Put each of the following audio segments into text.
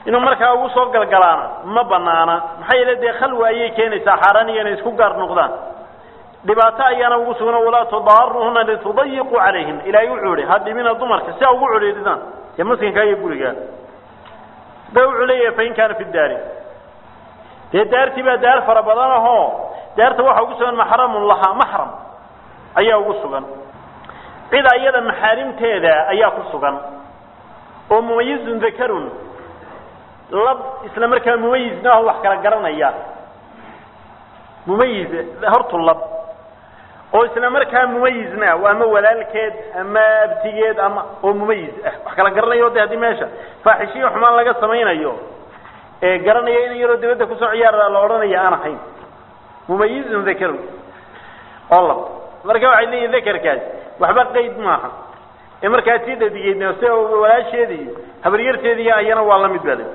inuu markaa ugu soo galgalaana ma banaana maxaa yeele dee khalwa ayay keenaysaa xaaraan iyo inay isku gaar noqdaan dhibaato ayaana ugu sugan walaa tudaaruhuna litudayiquu calayhin ilaahay wuxuu ihi ha dhibina dumarka si a ugu codheeridaan dee maskinkaa iyo gurigaa ba wuxuu leeyahay fain kaana fi daari dee daartii baa daar fara badan ahoo daarta waxaa ugu sugan maxramun lahaa maxram ayaa ugu sugan cid ayada maxaarimteeda ayaa ku sugan oo mumayizun dakarun lab isla markaa mumayizna aho wax kala garanaya mumayiz hortu lab oo isla markaa mumayizna ama walaalkeed ama abtigeed ama oo mumayiz ah wax kala garanayo de haddii meesha faaxishiyo xumaan laga samaynayo ee garanaya in yaroo dibadda kusoo ciyaara la odhanaya aan ahayn mumayizun dakarun oo lab marka waxay leeyihin dakarkaas waxba qayd maaha ee markaa tii dhadigeedna si walaasheedi iyo habaryarteedii ayana waa la mid bale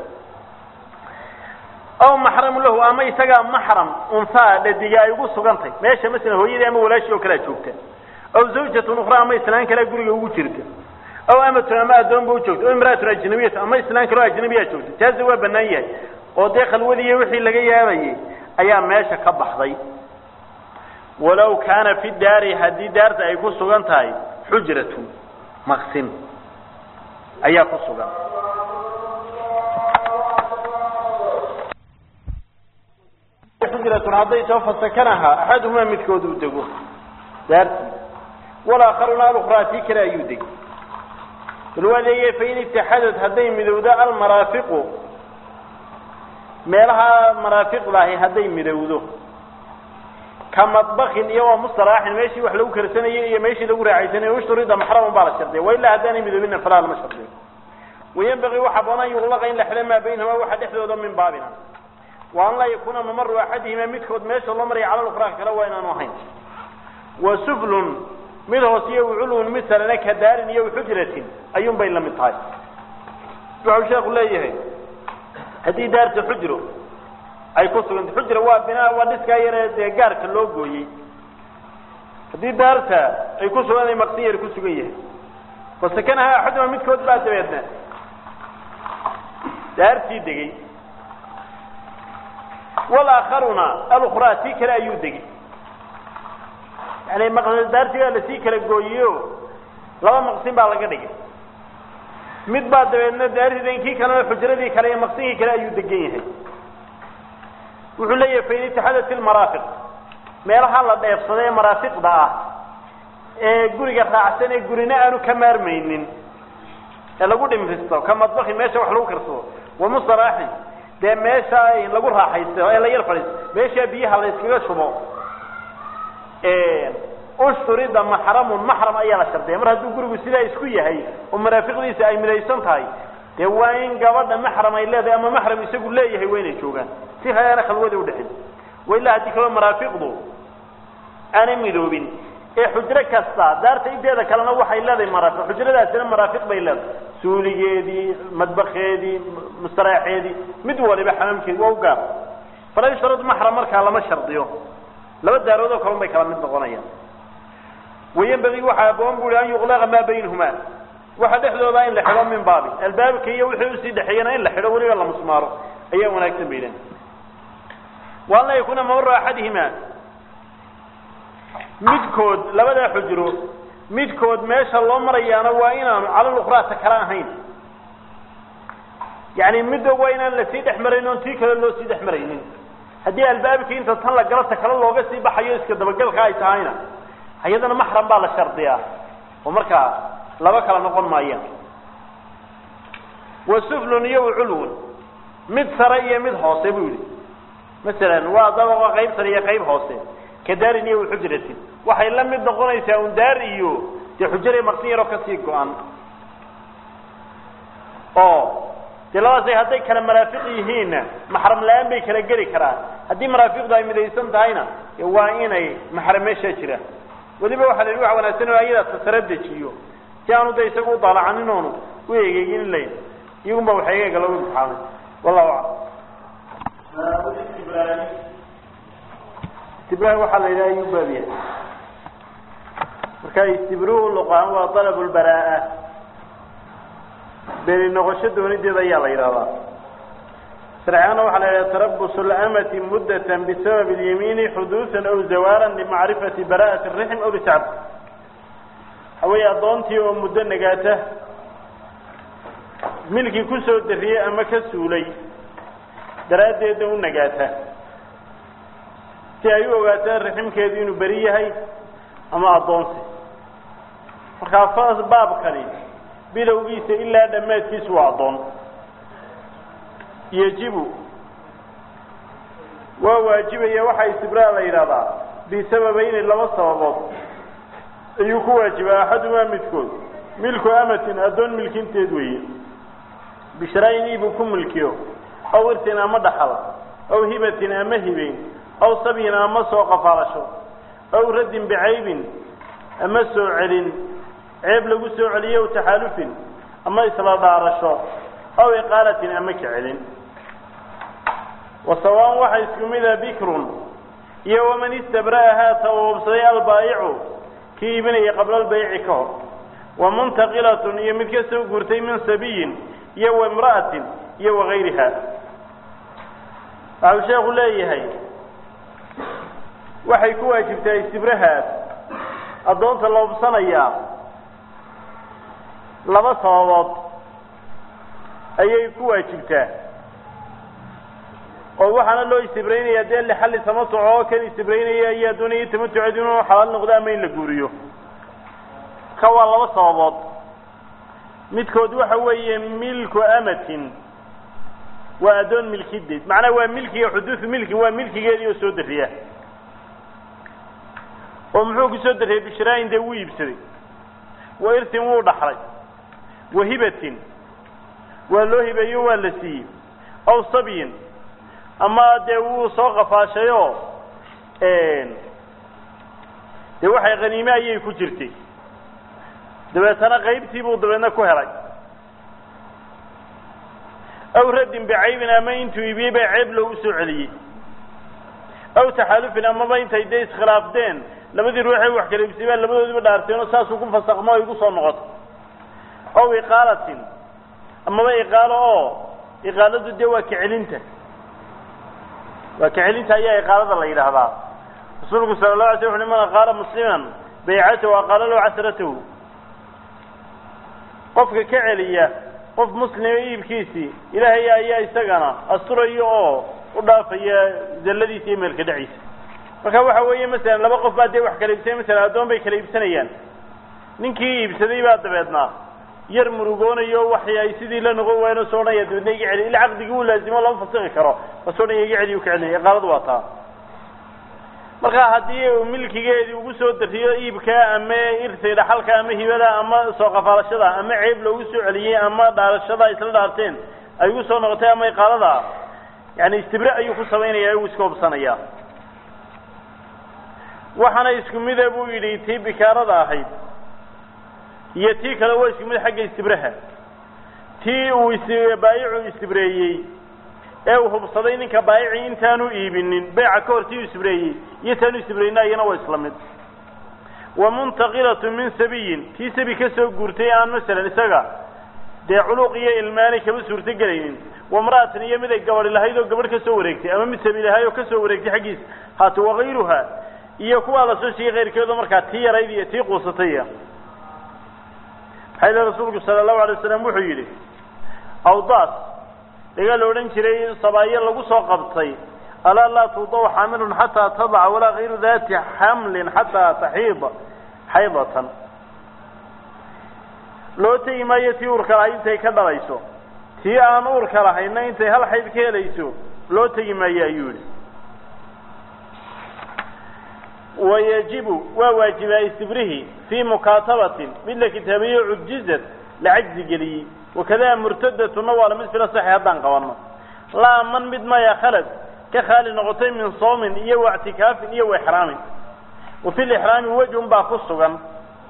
aw maxramu lahu ama isagaa maxram unhaa dhadiga ay ugu sugantay meesha masala hooyadii ama walaashii oo kalea joogta aw zawjatun ukhra ama islaan kalea guriga ugu jirta aw amatun ama addoonba u joogta aw imraatun ajnabiyatu ama islaan kaleo ajnabiyaa joogta taasi waa banaan yahay oo dee khalwadii wixii laga yaabayay ayaa meesha ka baxday walaw kaana fi daari haddii daarta ay ku sugan tahay xujratun maqsin ayaa ku sugan xujratun hadday soo fasakanaha axaduhumaa midkood uu dego daartii walaakharuna alukhraa tii kale ayuu degay bal waa leeyahay fain itixadad hadday midowdo almaraafiqu meelaha maraafiqdaahi hadday midowdo ka madbakin iyo waa mustalaaxin meeshii wax lagu karsanayay iyo meeshii lagu raaxaysanayay ushturida maxraman baa la shardiya wa ilaa haddaanay midoobina falaa lama shardiyo wayanbagii waxaa banaan yuqlaqa in la xidho maa baynahuma waxa dhexdooda min baabina wa an laa yakuuna mamaru axadihima midkood meesha loo maraya cala lukraa kale waa inaanu ahayn wa suflun mid hoos iyo culwun mid salena ka daarin iyo xujratin ayuun bay la mid tahay wuxuu sheeku leeyahay haddii daarta xujro ay ku suganta xujra waa binaa waa dhiskaa yaree dee gaarka loo gooyey haddii daarta ay ku sugan maqsin yar ku sugan yahay fasakanaha axaduma midkood baa dabeedna daartii degey walaakharuna alukhraa tii kale ayuu degey yani daartii baa lasii kala gooyeyo laba maqsin baa laga dhigay mid baa dabeedna daartii kii kalena xujradii kale iyo maqsinkii kale ayuu degan yahay wuxuu leeyahay fain itixaadat ilmaraafiq meelaha la dheefsada ee maraafiqda ah ee guriga raacsan ee gurina aanu ka maarmaynin ee lagu dhimristo ka madbakin meesha wax lagu karsado wa mustaraaxin dee meesha lagu raaxaysto ee la yar fadhiisto meeshaa biyaha la iskaga shubo ushturida maxramun maxram ayaa la shardiya mar hadduu gurigu sidaa isku yahay oo maraafiqdiisa ay midaysan tahay dee waa in gabadha maxram ay leedahay ama maxram isagu leeyahay waa inay joogaan si hayaana khalwada udhexin wa ilaa haddii kaloo maraafiqdu aanay midoobin ee xujro kasta daarta inteeda kalena waxay leedahay maraafiq xujradaasina maraafiq bay leedahay suuligeedii madbakeedii mustaraaxeedii mid waliba xamaamkeedi waa u gaar fala yushtarad maxram markaa lama shardiyo laba daarood oo kalun bay kala mid noqonayaan wayanbagii waxaa aboon bu an yuqlaqa maa baynahuma waxa dhexdooda in la xidho min baabi albaabka iyo wixii usii dhexeeyana in la xidho weliba la musmaaro ayaa wanaagsan baylen wa an laa yakuuna mamaru axadihima midkood labadaa xujro midkood meesha loo marayaana waa inaanu cala lukhraata kala ahayn yani midda waa inaan lasii dhex maraynin oon tii kale loo sii dhex maraynin haddii albaabkii inta tan la galo ta kale looga sii baxayo iska dabagalka ay tahayna ayadana maxram baa la shardiyaa oo markaa laba kala noqon maayaan wa suflun iyo waculwun mid sare iyo mid hoose buu yihi masalan waa dabaqa qayb sare iyo qayb hoose ka daarin iyo waxujratin waxay la mid noqonaysaa un daar iyo dee xujare maqsin yaroo kasii go-an oo dee labadaasay hadday kala maraafiq yihiinna maxram la-aan bay kala geli karaan haddii maraafiqdu ay midaysan tahayna waa inay maxram meeshaa jiraan weliba waxaa la yidhi waxa wanaagsan oo ayadaa tasara dejiyo si aanu de isagu u daalacanin oonu u egeegin layn iyagun ba waxa egeega lagu imtixaamay wallahu aclam istibrahi waxaa la yidhaha ayuu baabiya marka istibruhu luqaan waa dalab lbaraa beni noqosho doonideeda ayaa la yidhahdaa sharcigaana waxaa la yidhaha tarabusu lamati muddatan bisabab اlyamiini xuduusan aw zawaaran limacrifati bara'ati الrixm aw lisacb waxa weeye addoontii oo muddo nagaata milkii kusoo dariyey ama ka suulay daraaddeedna u nagaata si ay u ogaataan riximkeedu inuu beri yahay ama addoonsi markaa fas baabkani bilowgiisa ilaa dhammaadkiisu waa addoon yajibu waa waajibaya waxaa istibraa la yidhahdaa bisababayni laba sababood ayuu ku waajibaa axadumaa midkood milku amatin addoon milkinteed weeye bishraa-in iibuu ku milkiyo aw irtin ama dhaxal aw hibatin ama hibeyn aw sabyin ama soo qafaalasho aw raddin bicaybin ama soo celin ceeb lagu soo celiyo aw taxaalufin ama isla dhaarasho aw iqaalatin ama ka celin wasawaan waxaa isku mida bikrun iyo waman istabra'ahaa tawaabsaday albaa'icu kii iibinaya qabla albayci ka hor wa muntaqilatun iyo mid ka soo guurtay min sabiyin iyo wa imra'atin iyo wagayriha waxau sheekhu leeyahay waxay ku waajibtaa istibrahaas addoonta la hubsanayaa laba sababood ayay ku waajibtaa oo waxaana loo istibraynaya dee lixalli tamatuc oo kan istibraynaya ayaa doonaya tamatuceed inuu xalaal noqdo ama in la guuriyo ka waa laba sababood midkood waxa weeye milku amatin waa addoon milkideed macnaha waa milkiga xuduudu milki waa milkigeedii oo soo dariya oo muxuu ku soo dariyey bishraayin dee wuu iibsaday wa irtin wuu dhaxlay wa hibatin waa loo hibeeyo waa la siiyey aw sabyin ama dee wuu soo qafaashayoo dee waxay khaniime ayay ku jirtay dabeetana qaybtii buu dabeedna ku helay aw raddin bicaybin ama intuu iibiyey baa ceeb loogu soo celiyey aw taxaalufin amaba intay dee iskhilaafdeen labadii ruuxee wax kala iibsay baa labadoodiba dhaarteen oo saasuu ku fasakmo ay gu soo noqoto aw iqaalatin amaba iqaalo oo iqaaladu dee waa kacelinta waa kacelinta ayaa iqaalada la yidhaahdaa rasuulku sala la alay sl wuxu man aqaala musliman baycatahu aqaala lahu casratahu qofka ka celiya qof muslima iibkiisii ilaahay ayaa isagana asturaya oo u dhaafaya zalladiisa iyo meelka dhaciisa marka waxa weeye masalan laba qof baa dee wax kala iibsanay masalan addoon bay kala iibsanayaan ninkii iibsaday baa dabeednaa yar murugoonayo waxay ay sidii la noqon waayeen oo soo odhanaya dabeedna iga celi ila caqdigii uu laazimo lama fasixi karo oo soo odhanaya iga celi u ka celinaya iqaaladu waa taa marka haddii uu milkigeedii ugu soo dariyo iibka ama irtay dhaxalka ama hibada ama soo qafaalashada ama ceeb loogu soo celiyey ama dhaarashada isla dhaarteen ay ugu soo noqotay ama iqaalada yani istibre ayuu ku samaynaya uu iska hubsanaya waxaana isku mida buu yidhi tii bikaarada ahayd iyo tii kale waa isku mid xagga istibraha tii uu baayicu istibreeyey ee uu hubsaday ninka baayici intaanu iibinin beyca ka hor tii uu istibreeyey iyo taanu istibreyna iyana waa isla mid wa muntaqilatu min sabiyin tii sabi ka soo guurtay aan masalan isaga dee culuuq iyo ilmaanay kama suurto gelaynin wamra'atan iyo mid ay gabadhi lahayd oo gabadh ka soo wareegtay ama mid sabi lahayd oo ka soo wareegtay xaggiisa haata wakayruha iyo kuwaa la soo sheegay keyrkeedu markaa tii yarayd iyo tii quusataya maxaa yidhi rasuulku sala allahu alay waslam wuxuu yidhi awdaas dagaa la odhan jiray sabaayo lagu soo qabtay alaa laa tuudaw xaamilun xataa tadaca walaa kayru dati xamlin xataa taxiida xaydatan loo tegi maayo tii uurka lahayd intay ka dhalayso tii aan uurka lahayna intay hal xayd ka helayso loo tegi maayo ayuu yihi wayajibu waa waajibaa istibrihi fii mukaatabatin mid la kitaabiyo cujizad la cajzi geliyey wakada murtadatuna waa lamid fila saxi haddaan qabanno laa man mid maya khalad ka khaali noqotay min soomin iyo wa ictikaafin iyo wa ixraamin wa fi lixraami wejhun baa ku sugan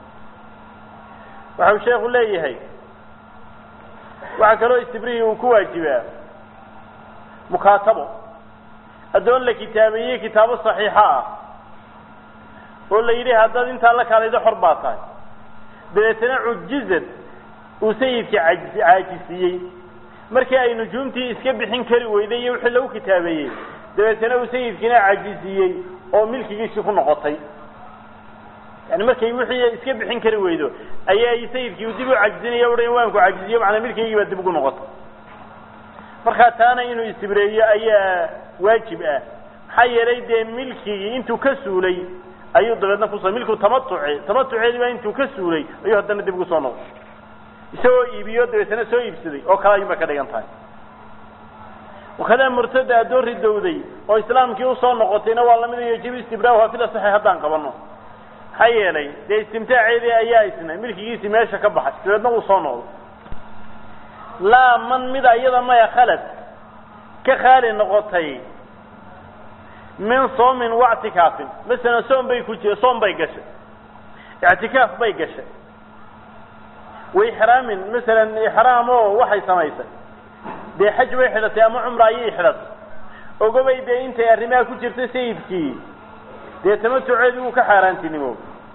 waxau sheekhu leeyahay waxaa kaloo istibrihii uu ku waajibaa mukaatabo addoon la kitaabeeyey kitaabo saxiixa ah oo la yidhi haddaad intaa la kaalaydo xor baa tahay dabeetana cujizad uu sayidka caajisiiyey markii ay nujuumtii iska bixin kari weyday iyo wixii lagu kitaabeeyey dabeetana uu sayidkiina cajiziyey oo milkigiisii ku noqotay yani markay wixii iska bixin kari weydo ayaa sayidkii dib u cajizinaya uhan waan ku cajiziyo macnaa milkiygii baa dib ugu noqotay markaa taana inuu istibreeyo ayaa waajib ah maxaa yeelay dee milkigii intuu ka suulay ayuu dabeedna kuso milku tamatuce tamatuceedii baa intuu ka suulay ayuu haddana dib ugu soo noqday isagoo iibiyo dabeetana soo iibsaday oo kale ayuun bay ka dhigan tahay wakadaa murtada addoon ridowday oo islaamkii usoo noqotayna waa lamid yajibu istibraaha fil asaxi haddaan qabano maxaa yeelay dee istimtaaceedii ayaa isna milkigiisii meesha ka baxay dabeedna uu soo noqday laa man mida iyada maya khalad ka khaali noqotay min soomin wactikaafin masalan soom bay ku jira soom bay gashay ictikaaf bay gashay waixraamin masalan ixraam oo waxay samaysay dee xaj bay xidhatay ama cumra ayay xidhatay ogobay dee intay arrimaha ku jirtay sayidkii dee tamatuceedii wuu ka xaaraantinimo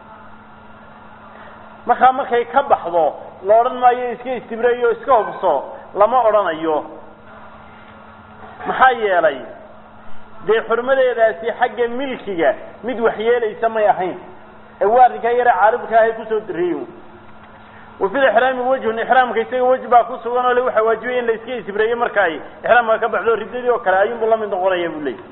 markaa markay ka baxdo la odhan maayo iska istibreeyo iska hubso lama odhanayo maxaa yeelay dee xurmadeedaasi xagga milkiga mid waxyeelaysa may ahayn ee waa arrinkaa yare caaribka ahay kusoo dariyo wa fil ixraami wajhun ixraamka isaga wej baa ku sugan oo le waxaa waajibaya in la iska istibreeyo marka ay ixraamka ka baxdo riddadii oo kale ayuunbu lamid noqonaya buu leeyay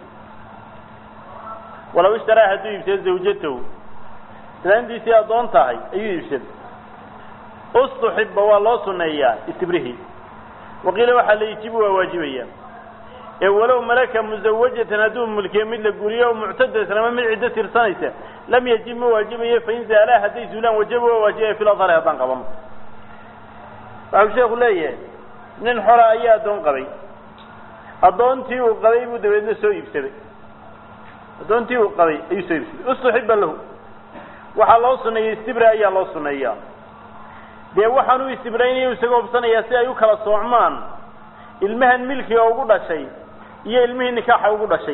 walaw ishtaraa hadduu iibsado zawjatow islaantiisii addoon tahay ayuu iibsaday ustuxiba waa loo suneeyaa istibrihi waqiila waxaa la ijibu waa waajibaya ee walow malaka musawajatan hadduu mulkiyo mid la guriyo o muctadatan ama mid ciddo tirsanaysa lam yajib ma waajibayo fain zaalaa hadday zuulaan wajaba waa waajibaya fil adhari haddaan qabano waxau sheeku leeyahay nin xora ayaa addoon qabay addoontii uu qabay buu dabeedna soo iibsaday addoontii uu qabay ayuu soo iibsaday ustuxiba lahu waxaa loo suneeyey istibra ayaa loo suneeyaa dee waxaan u istibraynayo isaga hubsanayaa si ay u kala soocmaan ilmahan milkiga ugu dhashay iyo ilmihii nikaaxa ugu dhashay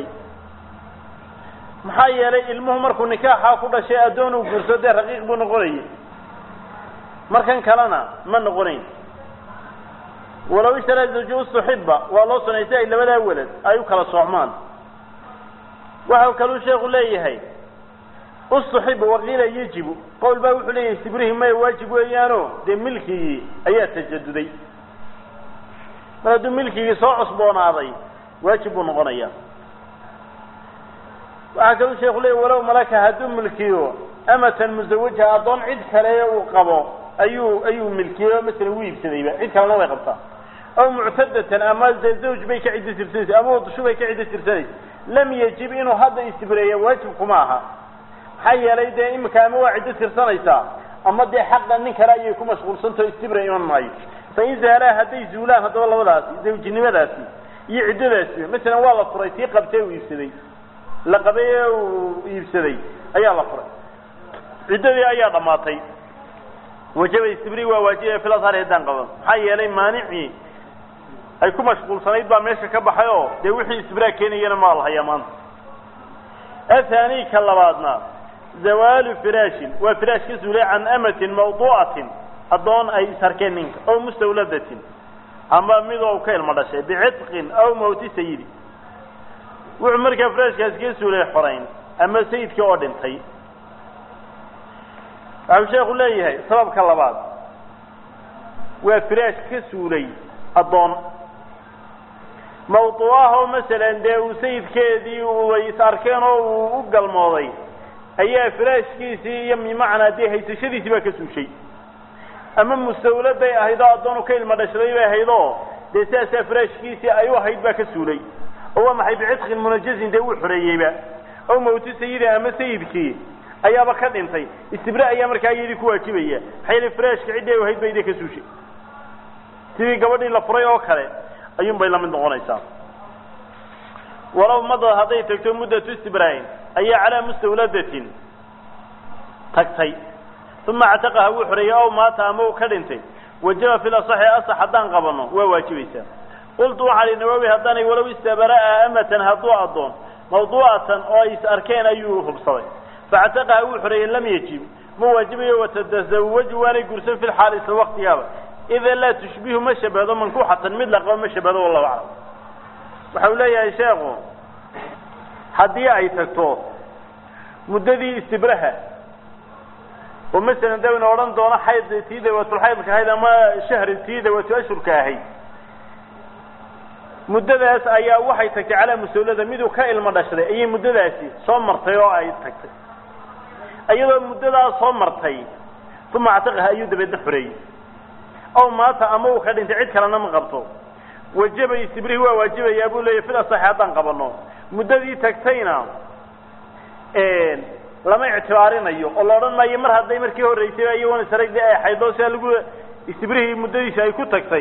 maxaa yeelay ilmuhu markuu nikaaxa ku dhashay addoon uu guurso dee raqiiq buu noqonayay markan kalena ma noqonayn walow ishtaraa zawju ustuxiba waa loo sunay si ay labadaa welad ay u kala soocmaan waxau kaluu sheekhu leeyahay ustuxiba waqiila yajibu qowl baa wuxuu leeyahay sibrihi maya waajib weeyaano dee milkigii ayaa tajaduday mar hadduu milkigii soo cusboonaaday waajib buu noqonaya waxaa kaluu sheeku leeyahy walow malaka hadduu milkiyo amatan musawaja addoon cid kale uu qabo ayuu ayuu milkiyo masalan wuu iibsadayba cid kalena way qabtaa aw muctadatan ama de zawj bay ka ciddo tirsanaysa ama udushu bay ka ciddo tirsanaysa lam yajib inuu hadda istibreeya waajib kuma aha maxaa yeelay dee imika ama waa ciddo tirsanaysaa ama dee xaqa nin kale ayay ku mashquulsantaho istibra iman maayo fain zaalaa hadday zuulaan haddaba labadaasi zawjinimadaasi iyo ciddadaasi masalan waa la furay tii qabtee uu iibsaday la qabay ee uu iibsaday ayaa la furay ciddadii ayaa dhammaatay wajaba istibri waa waajibaya fil ashari haddaan qaban maxaa yeelay maanicii ay ku mashquulsanayd baa meesha ka baxay oo dee wixii istibraa keenayana maa la hayaa maanta athani ka labaadna zawaalu firaashin waa firaash ka suulay can amatin mawduucatin addoon ay isarkeen ninka ow mustawladatin ama midoo ka ilmo dhashay bicitqin aw mawti sayidi wuxuu markaa firaashkaasi ka suulay xorayn ama sayidkii oo dhintay waxau sheekhu leeyahay sababka labaad waa firaash ka suulay addoon mawduucahoo masalan dee uu sayidkeedii uay is arkeen oo uu u galmooday ayaa firaashkiisii iyo bimacnaa dee haysashadiisii baa ka suushay ama mustawladay ahayd oo addoonu ka ilmo dhashday bay ahayd oo dee sidaasaa firaashkiisii ay u ahayd baa ka suulay oo waa maxay bicitqin munajazin dee wuu xoreeyeyba ow mawti sayidi ama sayidkii ayaaba ka dhintay istibra ayaa markaa iyadii ku waajibaya maxaa yeele firaashka ciddii ay ahayd ba idii ka suushay sidii gabadhii la furay oo kale ayuun bay lamid noqonaysaa walow madad hadday tagto muddatu istibraain ayaa calaa mustawladatin tagtay uma actaqaha wuu xoreeyey ow maata ama uu ka dhintay wajaba fil asaxi asax haddaan qabano waa waajibaysaa qultu waxaa li nawaawi haddaanay walow istabara'a amatan hadduu addoon mawduucatan oo ay is arkeen ayuu hubsaday faactaqaha wuu xoreeyey lam yajib ma waajibayo watatazawaju waanay gursan fi lxaal isla waktigaaba ida laa tushbihu ma shabahdo mankuuxatan mid la qabo ma shabahdo wallahu aclam waxa uu leeyahay sheekhu haddii ay tagto muddadii istibraha oo masalan dawna odhan doono xayd tii dawaatulxaydka ahayd ama shahri tii dawaatu ashurka ahayd muddadaas ayaa waxay tagtay calaa musulada miduu ka ilmo dhashday ayay muddadaasi soo martay oo ay tagtay iyadoo muddadaas soo martay uma actiqaha ayuu dabeedna xoreeyey ow maata ama uu ka dhintay cid kalena ma qabto wajaba istibrihi waa waajibayaa buu leeyahy fil asaxi haddaan qabano muddadii tagtayna lama ictibaarinayo oo la odhan maayo mar hadday markii horreysay iyagoona saragdii ay xaydoo sidaa lagu istibrihii muddadiisi ay ku tagtay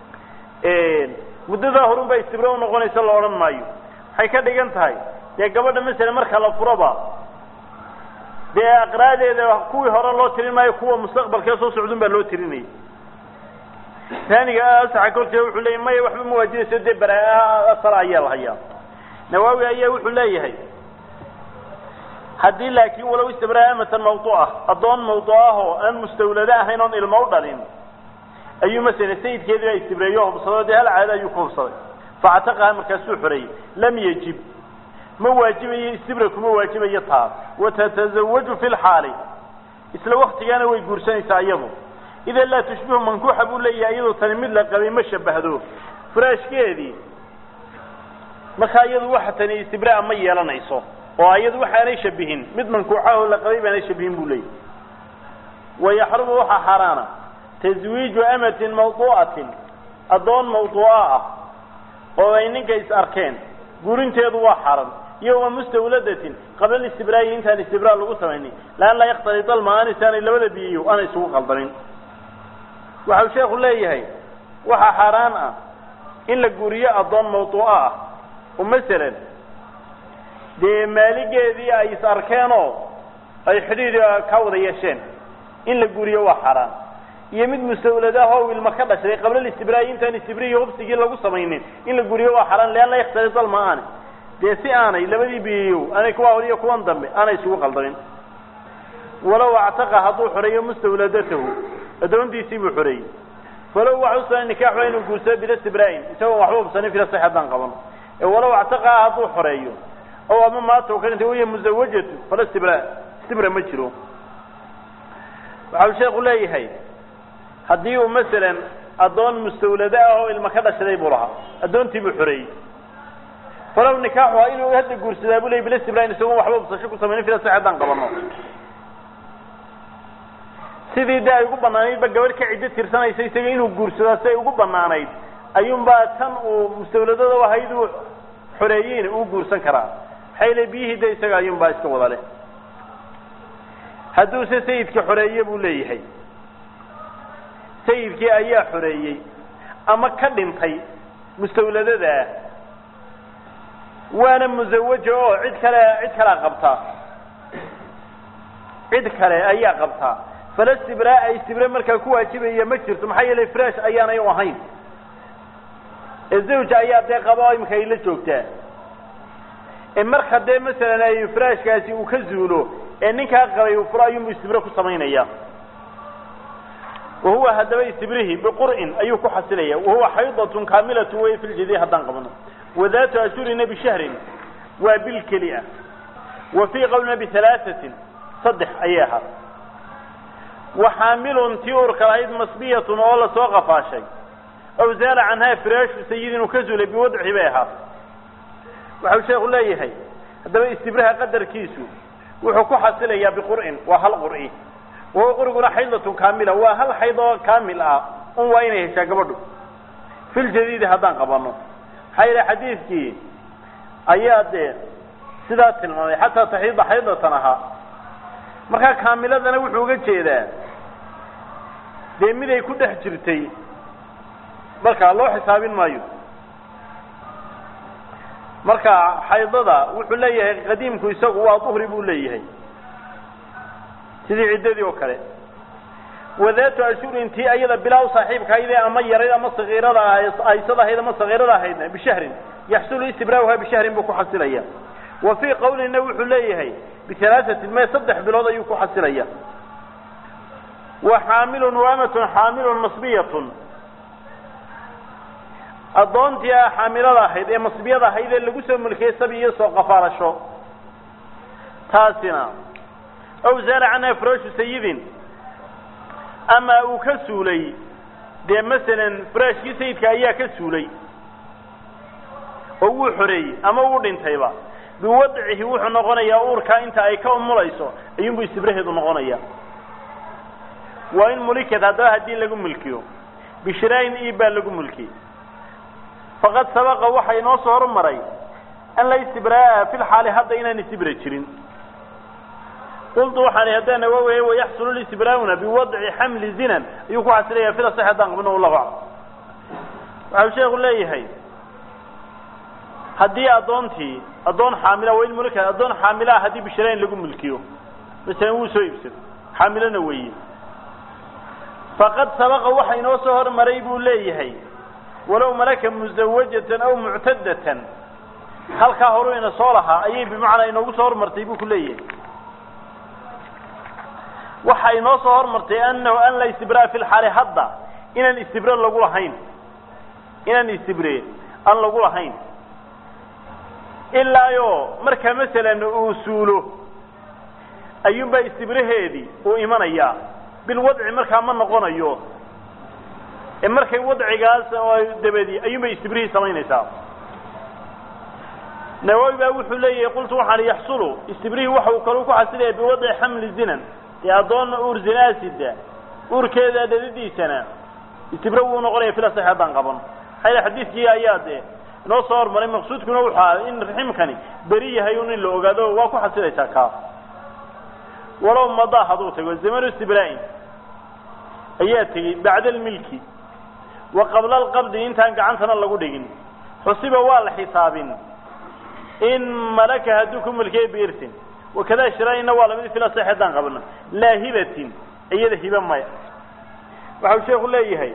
muddadaa horun baa istibre u noqonaysa la odhan maayo waxay ka dhigan tahay dee gabadha masala marka la furoba dee aqraadeeda kuwii hore loo tirin maayo kuwa mustaqbalkee soo socdun baa loo tirinayay taaniga asaxa korkeeda wuxuu leeyahy maya waxba ma waajinayso dee baraa asala ayaa la hayaa nawaawi ayaa wuxuu leeyahay haddii laakiin walow istibraa amatan mawduuca addoon mawduucah oo aan mustawlado ahayn oon ilmo u dhalin ayuu masala sayidkeedii baa istibreeyo hubsado dee hal caado ayuu ku hubsaday factaqaha markaasuu xoreeyey lam yajib ma waajibayo istibra kuma waajibayo taa watatazawaju fi lxaali isla waktigaana way guursanaysaa iyadu idan laa tushbihu mankuuxa buu leeyahay iyadoo tani mid la qabay ma shabahdo furaashkeedii markaa iyadu waxa tani istibraa ma yeelanayso oo iyadu waxaanay shabihin mid mankuuxa oo la qabay baanay shabihin buu leeyahay wayaxrumu waxaa xaaraana taswiiju amatin mawduucatin addoon mawduuca ah oo ay ninka is arkeen guurinteedu waa xaran iyo wa mustawladatin qabla istibraayi intaan istibraa lagu samaynin laan laa yaktalid almaani si aanay labada biyiyo aanay isugu qaldamin waxau sheekhu leeyahay waxaa xaaraan ah in la guriyo addoon mawduuco ah oo masalan dee maaligeedii ay is arkeenoo ay xidhiid ka wada yeesheen in la guriyo waa xaaraan iyo mid mustawladaah oo ilma ka dhashay qabla istibraayi intaan istibrihi hubsigii lagu samaynin in la guriyo waa xaaraan lean la yaktalid almaani dee si aanay labadii biyiyo aanay kuwa hor iyo kuwan dambe aanay isugu qaldamin walow actaqa hadduu xoreeyo mustawladatahu addoontiisii buu xoreeyey falow waxa u sugan nikaaxu inuu guursado bila istibraain isagoon waxba hubsanin fila sax haddaan qabano ee walow actaqaa hadduu xoreeyo ow ama maata u ka dhintay waya musawajatu fala istibra istibra ma jiro waxau sheekhu leeyahay haddii uu masalan addoon mustawlado ah oo ilma ka dhashaday buu lahaa addoontii buu xoreeyey falow nikaaxuha inuu hadda guursadaa buu ley bila istibraain isagoon waxba hubsasho ku samaynin fila sax haddaan qabano sidii de ay ugu banaanaydba gabadh ka ciddo tirsanaysa isaga inuu guursadaa si ay ugu banaanayd ayuunbaa tan uu mustawladada ahayd uu xoreeyeyna uu guursan karaa maxay le biyihii de isaga ayuunbaa iska wada leh hadduuse sayidka xoreeye buu leeyahay sayidkii ayaa xoreeyey ama ka dhintay mustawladadaa waana musawaja oo cid kale cid kalea qabtaa cid kale ayaa qabtaa fala istibraa istibre markaa ku waajibaya ma jirto maxaa yeelay fresh ayaanay u ahayn ee zawja ayaa dee qaba oo imika ay la joogtaa ee marka dee masalan ay frashkaasi uu ka zuulo ee ninkaa qabay uu furo ayuunbu istibre ku samaynaya wahuwa haddaba istibrihi biqur'in ayuu ku xasilaya wahuwa xaydatun kaamilatun wey fi ljidi haddaan qabno wadaatu ashurina bishahrin waa bil keli ah wa fii qawlina bihalaaثatin saddex ayay ahaa waxaamilun tii urka lahayd masbiyatun oo lasoo qafaashay aw zaala canhaa firaashu sayidin uu ka zulay biwadci bay ahaa waxau sheekhu leeyahay haddaba istibraha qadarkiisu wuxuu ku xasilayaa biqur'in waa hal qur'i wahuwa quriguna xaydatun kaamila waa hal xayd oo kaamil ah un waa inay heshaa gabadhu filjadiidi haddaan qabano maxaa yeele xadiidkii ayaa dee sidaa tilmaamay xataa taxiida xaydatan ahaa markaa kaamiladana wuxuu uga jeedaa dee miday ku dhex jirtay markaa loo xisaabin maayo marka xaydada wuxuu leeyahay qadiimku isagu waa duhri buu leeyahay sidii ciddadii oo kale wadaatu ashurin tii ayada bilaaw saaxiibkahaydee ama yarayd ama sakiirada aysad ahayd ama sakiirada ahaydna bishahrin yaxsulu istibraauha bishahrin buu ku xasilaya wa fii qawlina wuxuu leeyahay bihalaaثatin me saddex bilood ayuu ku xasilaya wa xaamilun waamatun xaamilun masbiyatun addoontii a xaamilada ahayd ee masbiyada ahayd ee lagu soo mulkiyey sabi iyo soo qafaalasho taasina aw zaala canha furaashu sayidin ama uu ka suulay dee masalan furaashkii sayidka ayaa ka suulay oo wuu xoreeyey ama uu dhintayba biwadcihi wuxuu noqonayaa uurkaa inta ay ka umulayso ayuunbu istibraheedu noqonaya waa in mulikad haddaba haddii lagu mulkiyo bishiraayin iib baa lagu mulkiyey faqad sabaqa waxa inoo soo hormaray an la istibraa'a fi lxaali hadda inaan istibra jirin qultu waxaan haddaan awaweye wayaxsulu listibraa'una biwadci xamli zinan ayuu ku xasilaya fila sax haddaan qabno wallahu aclam waxau sheekhu leeyahay haddii addoontii addoon xaamila waa in mulika addoon xaamilaa haddii bishiraayin lagu mulkiyo masalan wuu soo iibsado xaamilona weeye faqad sabaqa waxa inoo soo hormaray buu leeyahay walow malaka musawajatan aw muctadatan halkaa horu ina soo lahaa ayay bimacnaa inoogu soo hormartay buu ku leeyahay waxa inoo soo hormartay anahu an la istibraa fi lxaali hadda inaan istibre lagu lahayn inaan istibre aan lagu lahayn ilaayo marka masalan uu suulo ayuunbaa istibraheedii uu imanayaa bilwadci markaa ma noqonayo ee markay wadcigaas dabadi ayuunbay istibrihii samaynaysaa nawawi baa wuxuu leeyahay qultu waxaan yaxsulu istibrihii waxa uu kaluu ku xasilaya biwadci xamli zinan dee addoon uur zinaasida uurkeeda dhadidiisana istibre wuu noqonaya filasax haddaan qaban maxaa xadiidkii ayaa dee inoo soo hormaray maqsuudkuna wuxuu ahaa in raximkani beri yahay un in la ogaado waa ku xasilaysaa kaa walow madaa hadduu tago zamanu istibraa'in ayaa tegey bacda almilki wa qabla alqabdi intaan gacantana lagu dhigin xusiba waa la xisaabin in malaka hadduu ku mulkiyay biirtin wakada shiraayina waa lamid fila sax haddaan qabno laa hibatin iyada hiba maya waxau sheeku leeyahay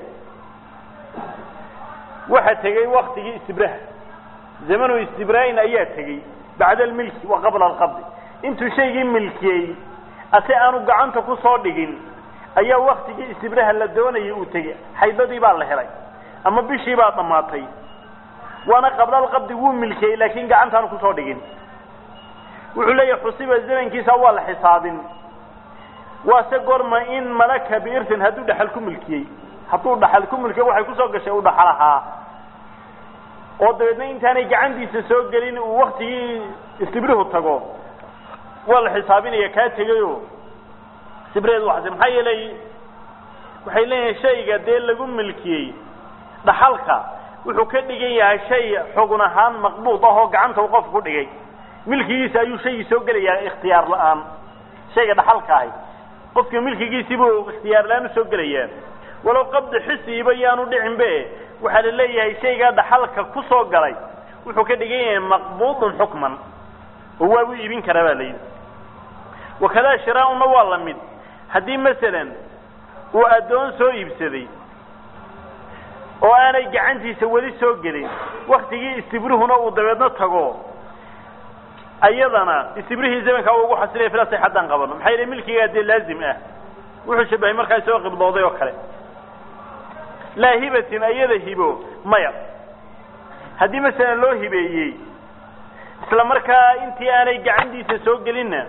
waxa tegey waktigii istibraha zamanu istibraain ayaa tegey bacda almilki wa qabla alqabdi intuu shaygii milkiyey ase aanu gacanta ku soo dhigin ayaa waktigii istibraha la doonayay uu tegey xaydadii baa la helay ama bishii baa dhammaatay waana qabla alqabdi wuu milkiyey laakiin gacantaanu kusoo dhigin wuxuu leeyahay xusiba zamankiisa waa la xisaabin waase gorma in malaka biirtin hadduu dhaxal ku milkiyey hadduu dhaxal ku milkiyo waxay kusoo gashay uu dhaxal ahaa oo dabeedna intaanay gacantiisa soo gelin uu waktigii istibrihu tago waa la xisaabinaya kaa tegayo istibriheed waxasi maxaa yeelay waxay leeyihin shayga dee lagu milkiyey dhaxalka wuxuu ka dhigan yahay shay xugun ahaan maqbuud ah oo gacanta uu qofku ku dhigay milkigiisa ayuu shaygii soo gelayaa ikhtiyaar la-aan shayga dhaxalka ahi qofka milkigiisibuu ikhtiyaar la-aan usoo gelayaa walow qabdi xisiiba yaanu dhicinbe waxaa la leeyahay shaygaa dhaxalka ku soo galay wuxuu ka dhigan yahay maqbuudun xukman oo waabu iibin karaa baa la yidhi wakadaa shiraauna waa la mid haddii masalan uu addoon soo iibsaday oo aanay gacantiisa weli soo gelin waktigii istibruhuna uu dabeedna tago ayadana istibrihii zamankaa uu ugu xasilaya filasay haddaan qabano maxaa yeele milkigaa dee laazim ah wuxuu shabahay markaa isagoo qibdooday oo kale laa hibatin ayada hibo maya haddii masalan loo hibeeyey isla markaa intii aanay gacantiisa soo gelinna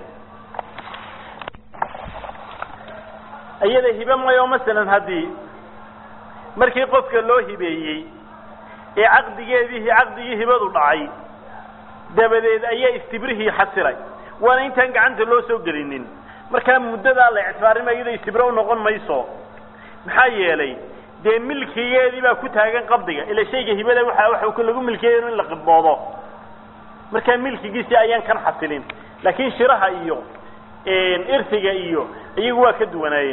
ayada hibe mayo masalan haddii markii qofka loo hibeeyey ee caqdigeedii caqdigii hibadu dhacay dabadeed ayaa istibrihii xasilay waana intaan gacanta loo soo gelinin markaa muddadaa la ictibaarinma iyada istibro u noqon mayso maxaa yeelay dee milkigeedii baa ku taagan qabdiga ila shayga hibada waxa waxa lagu milkiyay in la qibdoodo markaa milkigiisii ayaan kan xasilin laakiin shiraha iyo irtiga iyo iyagu waa ka duwanaayeen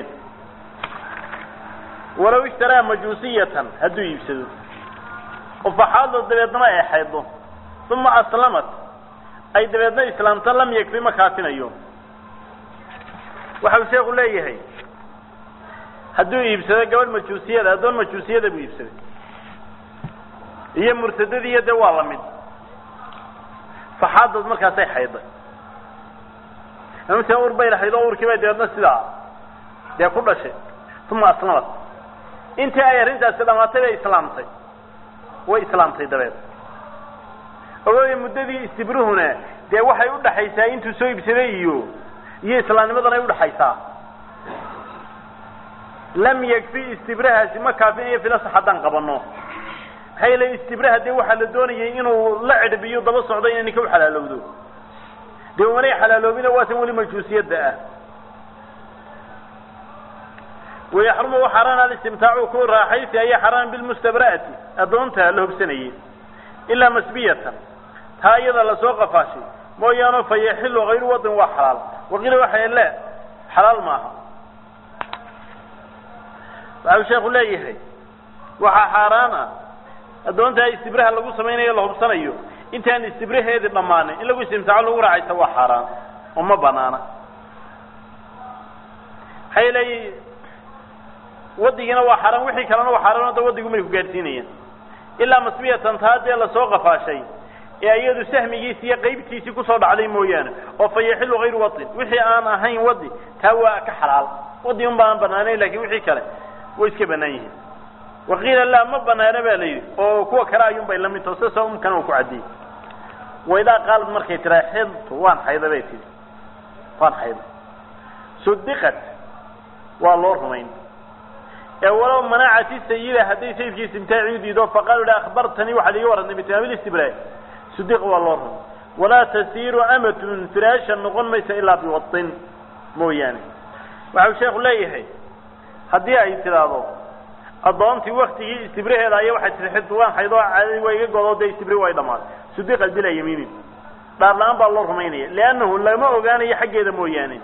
walow ishtaraa majuusiyatan hadduu iibsado oo faxaado dabeedna ay xaydo uma aslamat ay dabeedna islaamta lam yakfi ma kaafinayo waxa uu sheeku leeyahay hadduu iibsado gabadh majuusiyada addoon majuusiyada buu iibsaday iyo murtadadiiyo dee waa lamid faxaadood markaasay xayday amase ur bay lahayd oo urkii bay dabeedna sidaa dee ku dhashay uma aslamat intii ay arrintaasi dhamaatay bay islaamtay way islaamtay dabeed ogoya muddadii istibruhuna dee waxay udhaxaysaa intuu soo iibsaday iyo iyo islaamnimadan ay udhaxaysaa lam yakfi istibrahaasi ma kaafinayo filasax haddaan qabano maxaa yeele istibraha dee waxaa la doonayay inuu la cidhbiyo daba socdo inay ninka uxalaalowdo dee umanay xalaaloobina waasan weli majuusiyadda ah wayaxrumu wa xaaraan alistimtaacu ku raaxaysi ayaa xaaraan bilmustabra'ati addoonta la hobsanayay ilaa masbiyatan taa iyada lasoo qafaashay mooyaano fa yaxilu hayru wadin waa xalaal waqiila waxay le xalaal maaha waxau sheekhu leeyahay waxaa xaaraan ah addoontaa istibraha lagu samaynayo la hubsanayo intaan istibraheedii dhammaanin in lagu istimtaaco lagu raacaysa waa xaaraan oo ma banaana maxaa yeelay wadigiina waa xaaraan wixii kalena waa xaaraan da wadigu may ku gaadhsiinayaan ilaa masbiyatan taa dee lasoo qafaashay ee iyadu sahmigiisi iyo qaybtiisii kusoo dhacday mooyaane oo fa yaxilu hayru wadin wixii aan ahayn wadi taa waa ka xalaal wadi un baan banaanayn lakin wixii kale way iska banaan yihiin waqiila laa ma banaana ba la yidhi oo kuwa kale ayuun bay lamid taho sida umkana uu ku cadiyey waidaa qaalad markay tiraa xidtu waan xayda bay tihi waan xayda sudiqat waa loo rumayn ee walow manacati sayida hadday sayidkii istimtaaci u diido faqaalu hi akhbartanii waxaad iga warantay bitamaamil istibraa sudiq waa loo rumay walaa tasiiru amatun firaashan noqon maysa ilaa biwadin mooyaane waxau sheekhu leeyahay haddii ay tidhaahdo addoontii waktigii istibraheeda aya waxay tii xidtu waan xaydoo caadadii waa iga godo dee istibri way dhamaaday sudiqat bilaa yamiinin dhaar la-aan baa loo rumaynaya liannahu lama ogaanayo xaggeeda mooyaane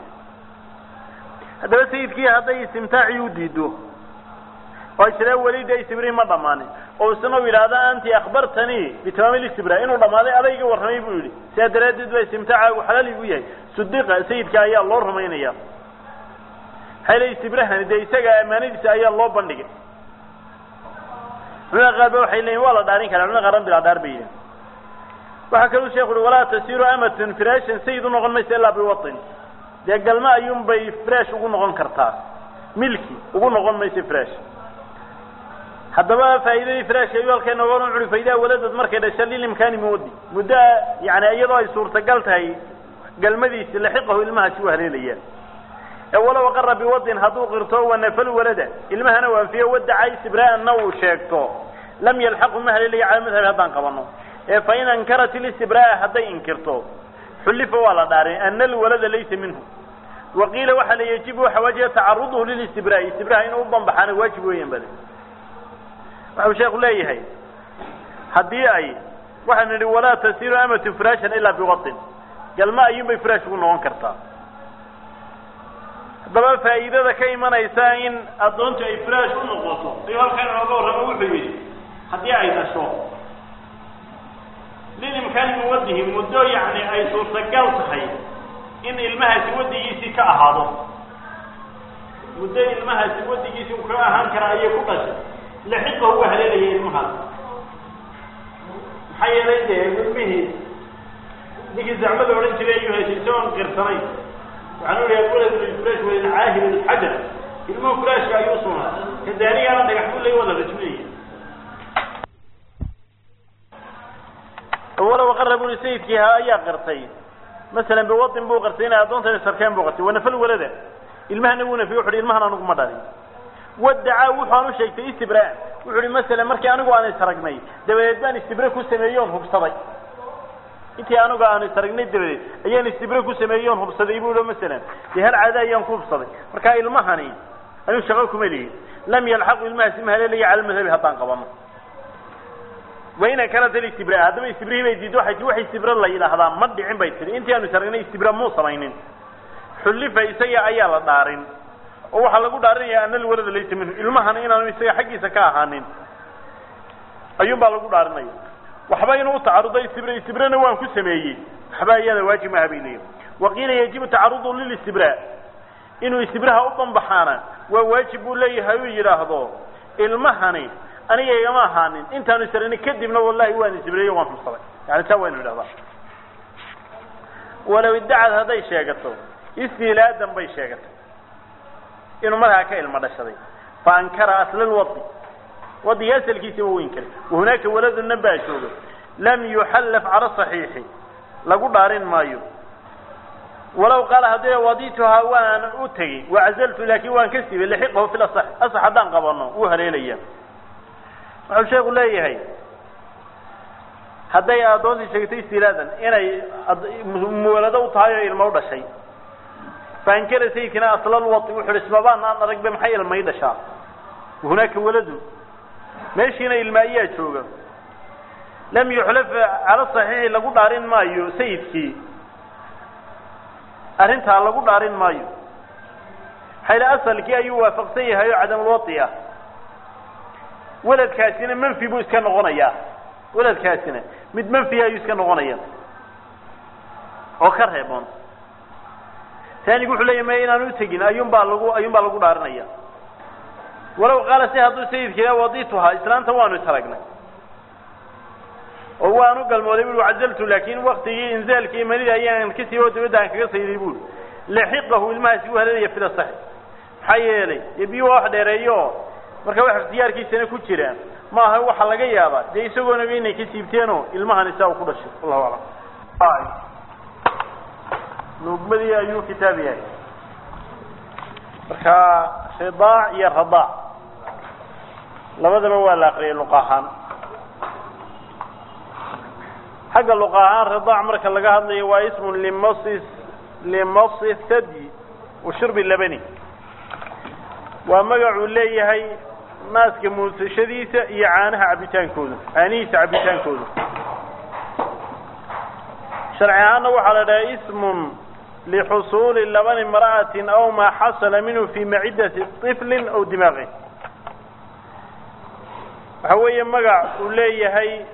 haddaba sayidkii hadday istimtaacii u diido oo isla weli dee istibri ma dhammaanin oo isna u yidhaahda anti akhbartanii bitamaamil istibra inuu dhammaaday aday iga warramay buu yidhi sidaa daraaddeed baa istimtaacaagu xalaal igu yahay sudiqa sayidka ayaa loo rumaynaya maxaa yele istibrahani dee isaga ammaanadiisa ayaa loo bandhigay culimada qaar ba waxay leeyiin waa la dhaarin karaa culimada qaarna bilaa dhaar bay yihin waxaa kaluu sheekhu uhi walaa tasiru amatun firashan sayid u noqon maysa ilaa biwatin dee galma ayuun bay fresh ugu noqon kartaa milki ugu noqon maysa fresh haddaba faa'iidadii freshka ayuu halkay nooga curi faydaa waladad markay dhasha lilimkaani moodi muddo yani iyadoo ay suurtagal tahay galmadiisi laxiqahu ilmahaasi u haleelaya ee walow aqara biwadin hadduu qirto wanafal walada ilmahana u anfiyo wadaca istibraa'anna uu sheegto lam yalxaqu ma haleelaya cala madhabi haddaan qabano ee fain ankarat ilistibraa'a hadday inkirto xullifa waa la dhaarin ana alwalada laysa minhu waqiila waxaa la yajibu waxa waajiba tacaruduhu lilistibraa'i istibraha inuu u banbaxaana waajib weeyaan bale waxau sheekhu leeyahay haddii ay waxaan nidhi walaa tasiru amatu firashan ilaa biwatin galma ayuunbay firash ugu noqon kartaa haddaba faa'iidada ka imanaysa in addoontu ay firaash u noqoto ayuu halkan inooga warramo wuxuu yidhi haddii ay dhasho lilimkaani muwadihi muddo yacni ay suurtagal tahay in ilmahaasi wadigiisii ka ahaado muddo ilmahaasi wadigiisii uu ka ahaan kara ayay ku dhashay laxiqahu waa haleelaya ilmahaas maxaa yeelay dee ilmihii ninkii zacmada odhan jiray ayuu heshay isagoon qirsanay waxaan u ihaha walad furash walin caahir alxajar ilmuhu furaashka ayuu sugnaa kadaanigaana dhagax buu lay wada rajminaya walow qara buri sayidkii ha ayaa qirtay masalan biwadin buu qirtay inay addoontan sarkeen buu qirtay wanafal walada ilmahana wuu nafiye wuxu uhi ilmahan anugu ma dhalin wadacaa wuxuan u sheegtay istibraa wuxu uhi masalan markii anigu aan isaragnay dabadeed baan istibre ku sameeyey oon hubsaday intii anigu aan isaragnay dabadeed ayaan istibre ku sameeyey oon hubsaday buu i masalan dee hal caada ayaan ku hubsaday marka ilmahani anigu shaqo kuma lihin lam yalxaqu ilmahaasi ma haleelaya cala madhabi haddaan qabano waina kanat alistibra haddaba istibrihii bay diido waxay tii wax istibra la yidhaahdaa ma dhicin bay tihi intii aanu isaragnay istibra muu samaynin xullifa isaga ayaa la dhaarin oo waxaa lagu dhaarinaya ana alwalada laysa minhu ilmahana inaanu isaga xaggiisa ka ahaanin ayuun baa lagu dhaarinaya waxba inuu tacarudo istibra istibrana waan ku sameeyey waxba iyada waajib maaha bay leeyihin waqiila yajibu tacarudu lilistibra inuu istibraha u banbaxaana waa waajib buu leeyahay uu yidhaahdo ilmahani aniga igama ahaanin intaanu isarani kadibna wallahi waan istibreeyo waan hubsaday yani taa waynu idhahdaa walow iddacad hadday sheegato istilaadan bay sheegatay inuu markaa ka ilmo dhashaday faankara asla lwadi wadiga asalkiisa waa weyn kara wahunaaka waladuna baa jooga lam yuxallaf cala saxiixi lagu dhaarin maayo walaw qaala haddii wadituhaa waan u tegey wacazaltu laakin waan ka siibay laxiqahu fi lasax asax haddaan qabano wuu haleelaya wuxuu sheeku leeyahay hadday addoontii sheegtay istilaadan inay muwalado u tahay oo ilmo u dhashay faankara sayidkina aslal wadi wuxu uhi ismabaan aan aragba maxay ilmay dhashaa hunaaka waladu meeshiina ilma ayaa jooga lam yuxlaf cala saxiixi lagu dhaarin maayo sayidkii arrintaa lagu dhaarin maayo xayla asalkii ayuu waafaqsan yahay oo cadamulwadi ah weladkaasina manfi buu iska noqonayaa weladkaasina mid manfiya ayuu iska noqonaya oo ka reeboon taanigu wuxuu leeyahy ma inaan u tegin ayuun baa lagu ayuun baa lagu dhaarinaya walow qaala si hadduu sayidka wadituhaa islaanta waanu taragnay oo waanu galmooday bui cazaltu laakin waktigii inzaalkii imanida ayaan ka siibo dabadda aan kaga sayday buuri laxiqahu ilmahaasi u halalaya fila saxi maxaa yeelay dee biyu waa wax dheereeyo marka wax ikhtiyaarkiisana ku jiraan maaha waxa laga yaabaa dee isagoonaba inay ka siibteenoo ilmahan isaa uu ku dhashay wallahu aclam nuugmadii ayuu kitaab yahay marka ridaac iyo radaac labadaba waa la akriyay luq ahaan xagga luq ahaan ridaac marka laga hadlayo waa ismun limasi limasi thadi wa shurbi labani waa magacuu leeyahay naaska muusashadiisa iyo caanaha cabitaankooda caanihiisa cabitaankooda sharci ahaanna waxaa la dhahay ismun lixusuuli labani imra'atin aw maa xasala minhu fi macidati طiflin aw dimaaqi waxa weeye magac uu leeyahay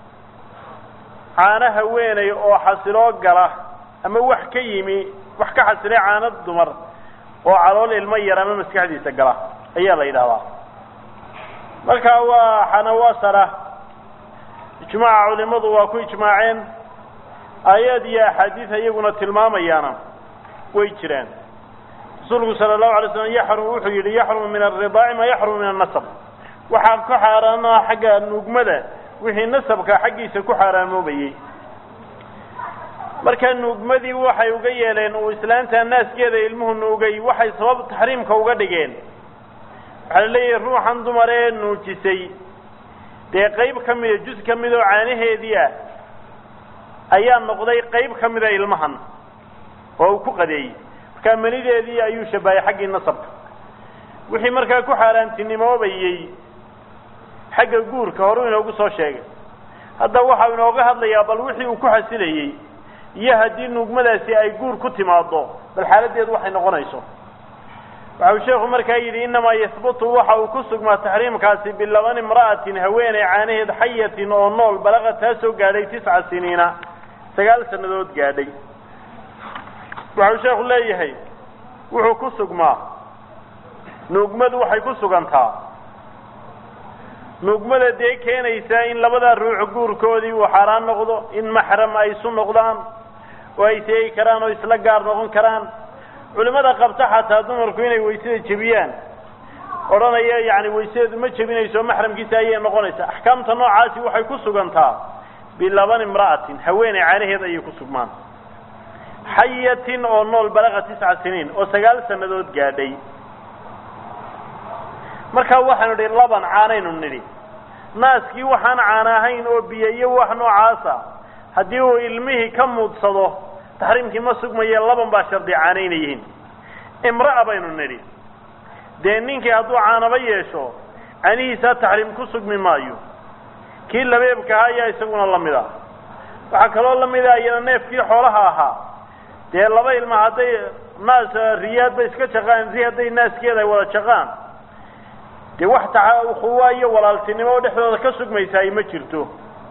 caano haweeney oo xasiloo gala ama wax ka yimi wax ka xasilay caano dumar oo calool ilmo yar ama maskaxdiisa gala ayaa la yidhahdaa marka waa xanawasara ijmaaca culimadu waa ku ijmaaceen aayaad iyo axaadiis iyaguna tilmaamayaana way jiraan rasuulku sala allahu alay slam yaxrum wuxuu yidhi yaxrumu min alridaaci maa yaxrumu min annasab waxaa ku xaaraana xagga nuugmada wixii nasabka xaggiisa ku xaaraamoobayey marka nuugmadii waxay uga yeeleen uu islaanta naaskeeda ilmuhu nuugay waxay sabab taxriimka uga dhigeen waxaa la leeyahay ruuxan dumar ee nuujisay dee qayb ka mida jus ka mid oo caanaheedii ah ayaa noqday qayb ka mida ilmahan oo uu ku qadeeyey markaa manideedii ayuu shabahay xaggii nasabka wixii markaa ku xaaraantinimoobayey xagga guurka horuu inoogu soo sheegay hadda waxau inooga hadlayaa bal wixii uu ku xasilayey iyo haddii nuugmadaasi ay guur ku timaado bal xaaladdeedu waxay noqonayso waxau sheekhu markaa yidhi innamaa yahbutu waxa uu ku sugmaa taxriimkaasi bilaban imra'atin haweeney caanaheed xayatin oo nool balaqa taa soo gaadhay tisca siniina sagaal sannadood gaadhay waxau sheekhu leeyahay wuxuu ku sugmaa nuugmadu waxay ku sugantaa nuugmada dee keenaysaa in labadaa ruux guurkoodii uu xaaraan noqdo in maxram ay isu noqdaan oo ay seegi karaan oo isla gaar noqon karaan culimada qabta xataa dumarku inay waysada jebiyaan odhanaya yani waysadeedu ma jebinayso maxramkiisa ayay noqonaysaa axkaamta noocaasi waxay ku sugantaa bilaban imra'atin haweeney caanaheed ayay ku sugmaan xayatin oo nool balaqa tisca siniin oo sagaal sannadood gaadhay markaa waxaanu nidhi laban caanaynu nidhi naaskii waxaan caana ahayn oo biyo iyo wax noocaasa haddii uu ilmihii ka muudsado taxriimkii ma sugmaye laban baa shardi caanaynayihiin imra'a baynu nidhi dee ninkii hadduu caanaba yeesho canihiisaa taxriim ku sugmi maayo kii labeebkaha ayaa isaguna lamid ah waxaa kaloo lamid ah iyada neefkii xoolaha ahaa dee laba ilma hadday naas riyaadba iska jaqaan ri hadday naaskeeda ay wada jaqaan dee wax taa ukhuwa iyo walaaltinimo oo dhexdooda ka sugmaysa ay ma jirto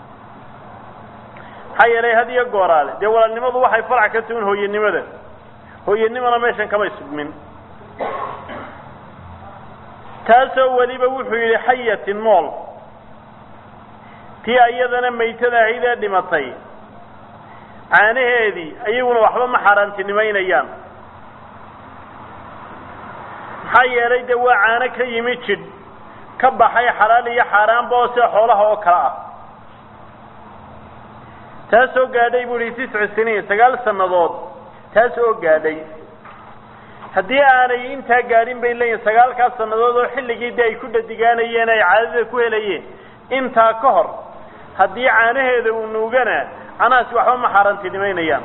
maxaa yeelay had iyo gooraale dee walaalnimadu waxay farac ka tuhin hooyanimada hooyanimana meeshan kamay sugmin taasoo weliba wuxuu yidhi xayatin nool tii iyadana maytada ahayd ee dhimatay caanaheedii iyaguna waxba ma xaaraantinimaynayaan maxaa yeelay dee waa caano ka yimi jidh ka baxay xalaal iyo xaaraanba oo sida xoolaha oo kale ah taas oo gaadhay bu ihi tiscu siniin sagaal sannadood taas oo gaadhay haddii aanay intaa gaadhin bay leeyihin sagaalkaas sannadood oo xilligii de ay ku dhadigaanayeen ay caadada ku helayeen intaa ka hor haddii caanaheeda uu nuugana canahaasi waxba ma xaaraantinimaynayaan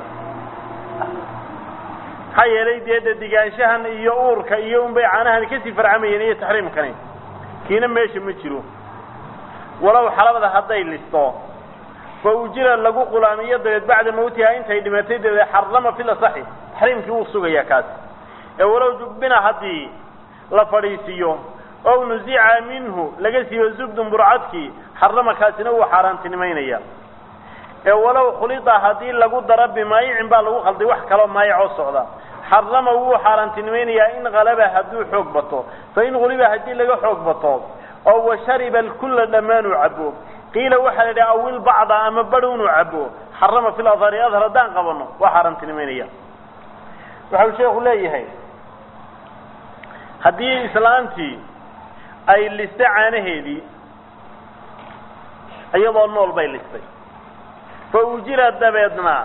maxaa yeelay dee dadigaanshahan iyo uurka iyo unbay caanahan kasii farcamayeen iyo taxriimkani kiina meesha ma jiro walow xalabada hadday listo fa ujira lagu qulaamiyo dabeed bacda mawtiha intay dhimatay dabeed xarama fil asaxi taxriimkii wuu sugayaa kaasi ee walow jubbina haddii la fadhiisiiyo ow nuzica minhu laga siiyo zubdun burcadkii xarama kaasina wuu xaaraantinimaynaya ee walow khulida haddii lagu daro bimaayicin baa lagu khalday wax kaloo maayicoo socda xarama wuu xaaraantinimaynayaa in halaba hadduu xoog bato fa in huliba haddii laga xoog bato oo washariba alkulla dhammaanuu cabo qiila waxaa la idhaha awil bacda ama badh inuu cabo xarama fil adhari adhar haddaan qabano waa xaaraantinimaynaya waxau sheekhu leeyahay haddii islaantii ay listay caanaheedii iyadoo nool bay listay fa ujira dabeedna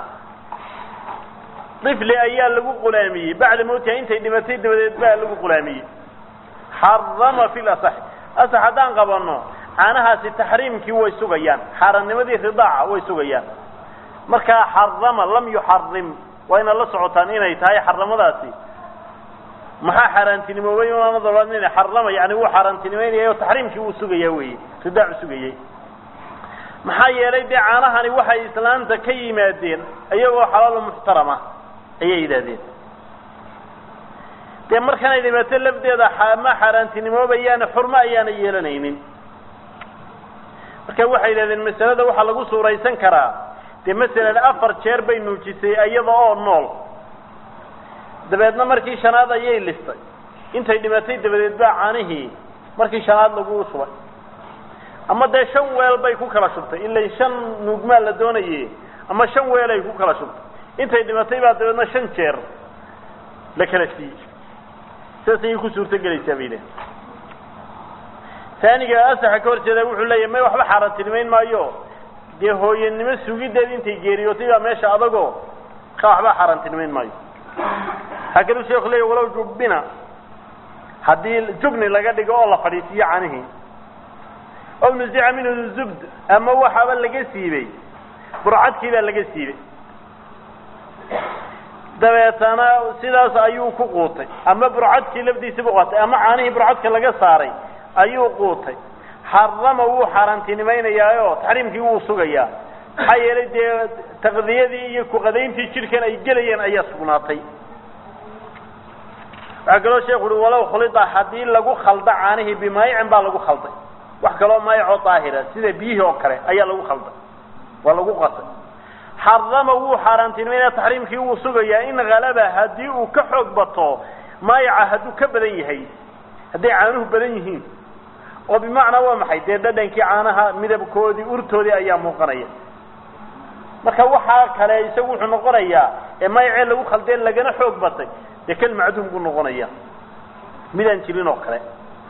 ifli ayaa lagu qulaamiyey bacda mawtiha intay dhimatay dabadeed baa lagu qulaamiyey xarama fi lasax asax haddaan qabano caanahaasi taxriimkii way sugayaan xaaraannimadii ridaaca way sugayaan markaa xarama lam yuxarim waa inaad la socotaan inay tahay xaramadaasi maxaa xaaraantinimoobay ina xarama yani wuu xaaraantinimaynaya o taxriimkii wuu sugaya weeye ridaacu sugayey maxaa yeelay dee caanahani waxay islaanta ka yimaadeen iyagoo xalaalo muxtarama ayay yidhahdeen dee markanay dhimato lafdeeda ma xaaraantinimoobayaane xurmo ayaana yeelanaynin marka waxay yidhahdeen masalada waxaa lagu suuraysan karaa dee masalan afar jeer bay nuujisay iyada oo nool dabeedna markii shanaad ayay listay intay dhimatay dabadeed baa caanihii markii shanaad lagu shubay ama dee shan weel bay ku kala shubtay ilay shan nuugmaa la doonaye ama shan weel ay ku kala shubtay intay dhimatay baa dabeedna shan jeer la kala siiyey sidaas ayay ku suurto gelaysaa bay leehay taaniga asaxa ka hor jeeda wuxuu leeyahy may waxba xaaraantinimayn maayo dee hooyanimo sugideed intay geeriyootay baa meesha adagoo ka waxba xaaraantinimayn maayo waxaa kaluu sheeku leeya walow jubbina haddii jubni laga dhigo oo la fadhiisiiyo canihii ow nuzica minhu zubd ama waxaaba laga siibay burcadkii baa laga siibay dabeetana sidaas ayuu ku quutay ama burcadkii lafdiisa bu qaatay ama caanihii burcadka laga saaray ayuu quutay xarama wuu xaaraantinimaynayaayo taxriimkii wuu sugayaa maxaa yeelay dee taqdiyadii iyo kuqadayntii jidhkan ay gelayeen ayaa sugnaatay waxaa kaloo sheeku uhi walow khulida haddii lagu khalda caanihii bimaayicin baa lagu khalday wax kaloo maayicoo daahira sida biyihii oo kale ayaa lagu khalday waa lagu qasay xarama wuu xaaraantinimaynaya taxriimkii wuu sugayaa in halaba haddii uu ka xoog bato maayica hadduu ka badan yahay hadday caanuhu badan yihiin oo bimacnaa waa maxay dee dhadhankii caanaha midabkoodii urtoodii ayaa muuqanaya marka waxaa kale isagu wuxuu noqonayaa ee mayacee lagu khaldeen lagana xoog batay dee kan macduum buu noqonaya midaan jirin oo kale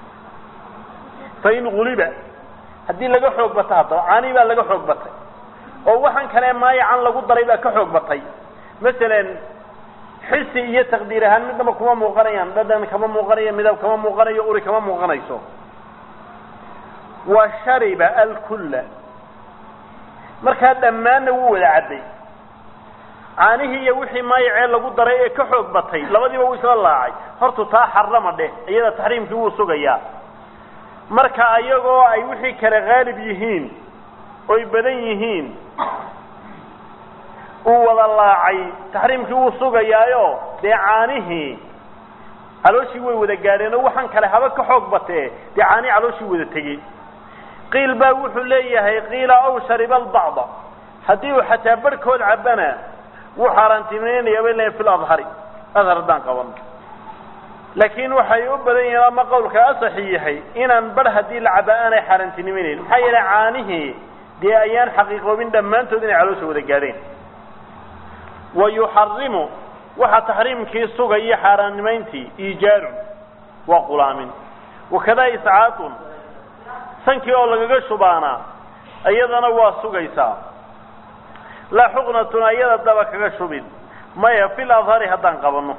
fa in guliba haddii laga xoog bato haddaba caanii baa laga xoog batay oo waxaan kale maayacan lagu daray baa ka xoog batay masalan xisi iyo taqdiir ahaan midnaba kuma muuqanayaan dhadhan kama muuqanayo midab kama muuqanayo uri kama muuqanayso wa shariba alkulla markaa dhammaanna wuu wada cadday caanihii iyo wixii maayacee lagu daray ee ka xoog batay labadiiba wuu isla laacay hortu taa xarama dheh iyada taxriimkii wuu sugayaa marka ayagoo ay wixii kale haalib yihiin oy badan yihiin uu wada laacay taxriimkii wuu sugayaayo dee caanihii calooshii way wada gaadheen oo waxaan kale haba ka xoog batee dee caanihii calooshii wada tegey qiil baa wuxuu leeyahay qiila aw shariba albacda haddii uu xataa barhkood cabana wuu xaaraantinimaynaya bay leeyahay fi ladhari adhar haddaan qabano laakiin waxay u badan yihiin ama qawlka asaxi yahay inaan bar haddii la caba aanay xaaraantinimaynayn maxaa yeelay caanihii dee ayaan xaqiiqoobin dhammaantood inay caloosha wada gaadheen wa yuxarimu waxaa taxriimkii sugaya xaaraannimayntii iijaarun waa qulaamin wakadaa iscaatun sankii oo lagaga shubaana iyadana waa sugaysaa laa xuqnatun ayada daba kaga shubin maya fil adhari haddaan qabanno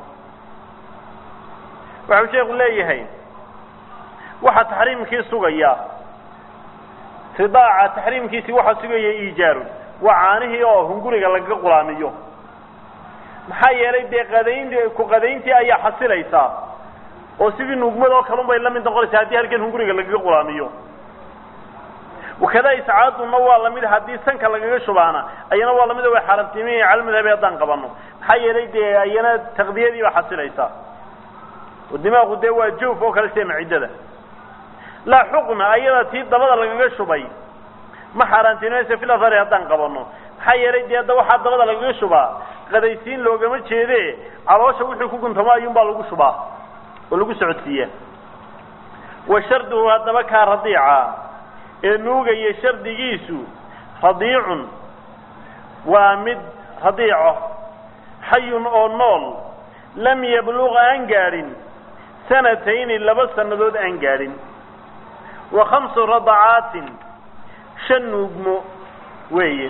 waxau sheekhu leeyahay waxaa taxriimkii sugaya ridaaca taxriimkiisii waxaa sugaya iijaarun waa caanihii oo hunguriga lagaga qulaamiyo maxaa yeelay dee qadaynti ku qadayntii ayaa xasilaysaa oo sidii nuugmada oo kalun bay la mid noqonaysaa haddii halkan hunguriga lagaga qulaamiyo wakadaa iscaadunna waa lamid haddii sanka lagaga shubaana ayana waa lamid way xaaraamtimiya calmadhabi haddaan qabano maxaa yeelay dee ayana taqdiyadii baa xasilaysaa oo dimaaqu dee waa joof oo kale sida maciddada laa xuqna ayada tii dabada lagaga shubay ma xaaraantinimaysa fil athari haddaan qabano maxaa yeelay dee hadda waxaa dabada lagaga shubaa qadaysiin loogama jeede caloosha wixii ku guntamo ayuunbaa lagu shubaa oo lagu socodsiiyaa wa sharduhu haddaba kaa radiica ee nuugaya shardigiisu radiicun waa mid radiico xayun oo nool lam yabluq aan gaadhin sanatayni laba sannadood aan gaadhin wa khamsu radacaatin shan nuugmo weeye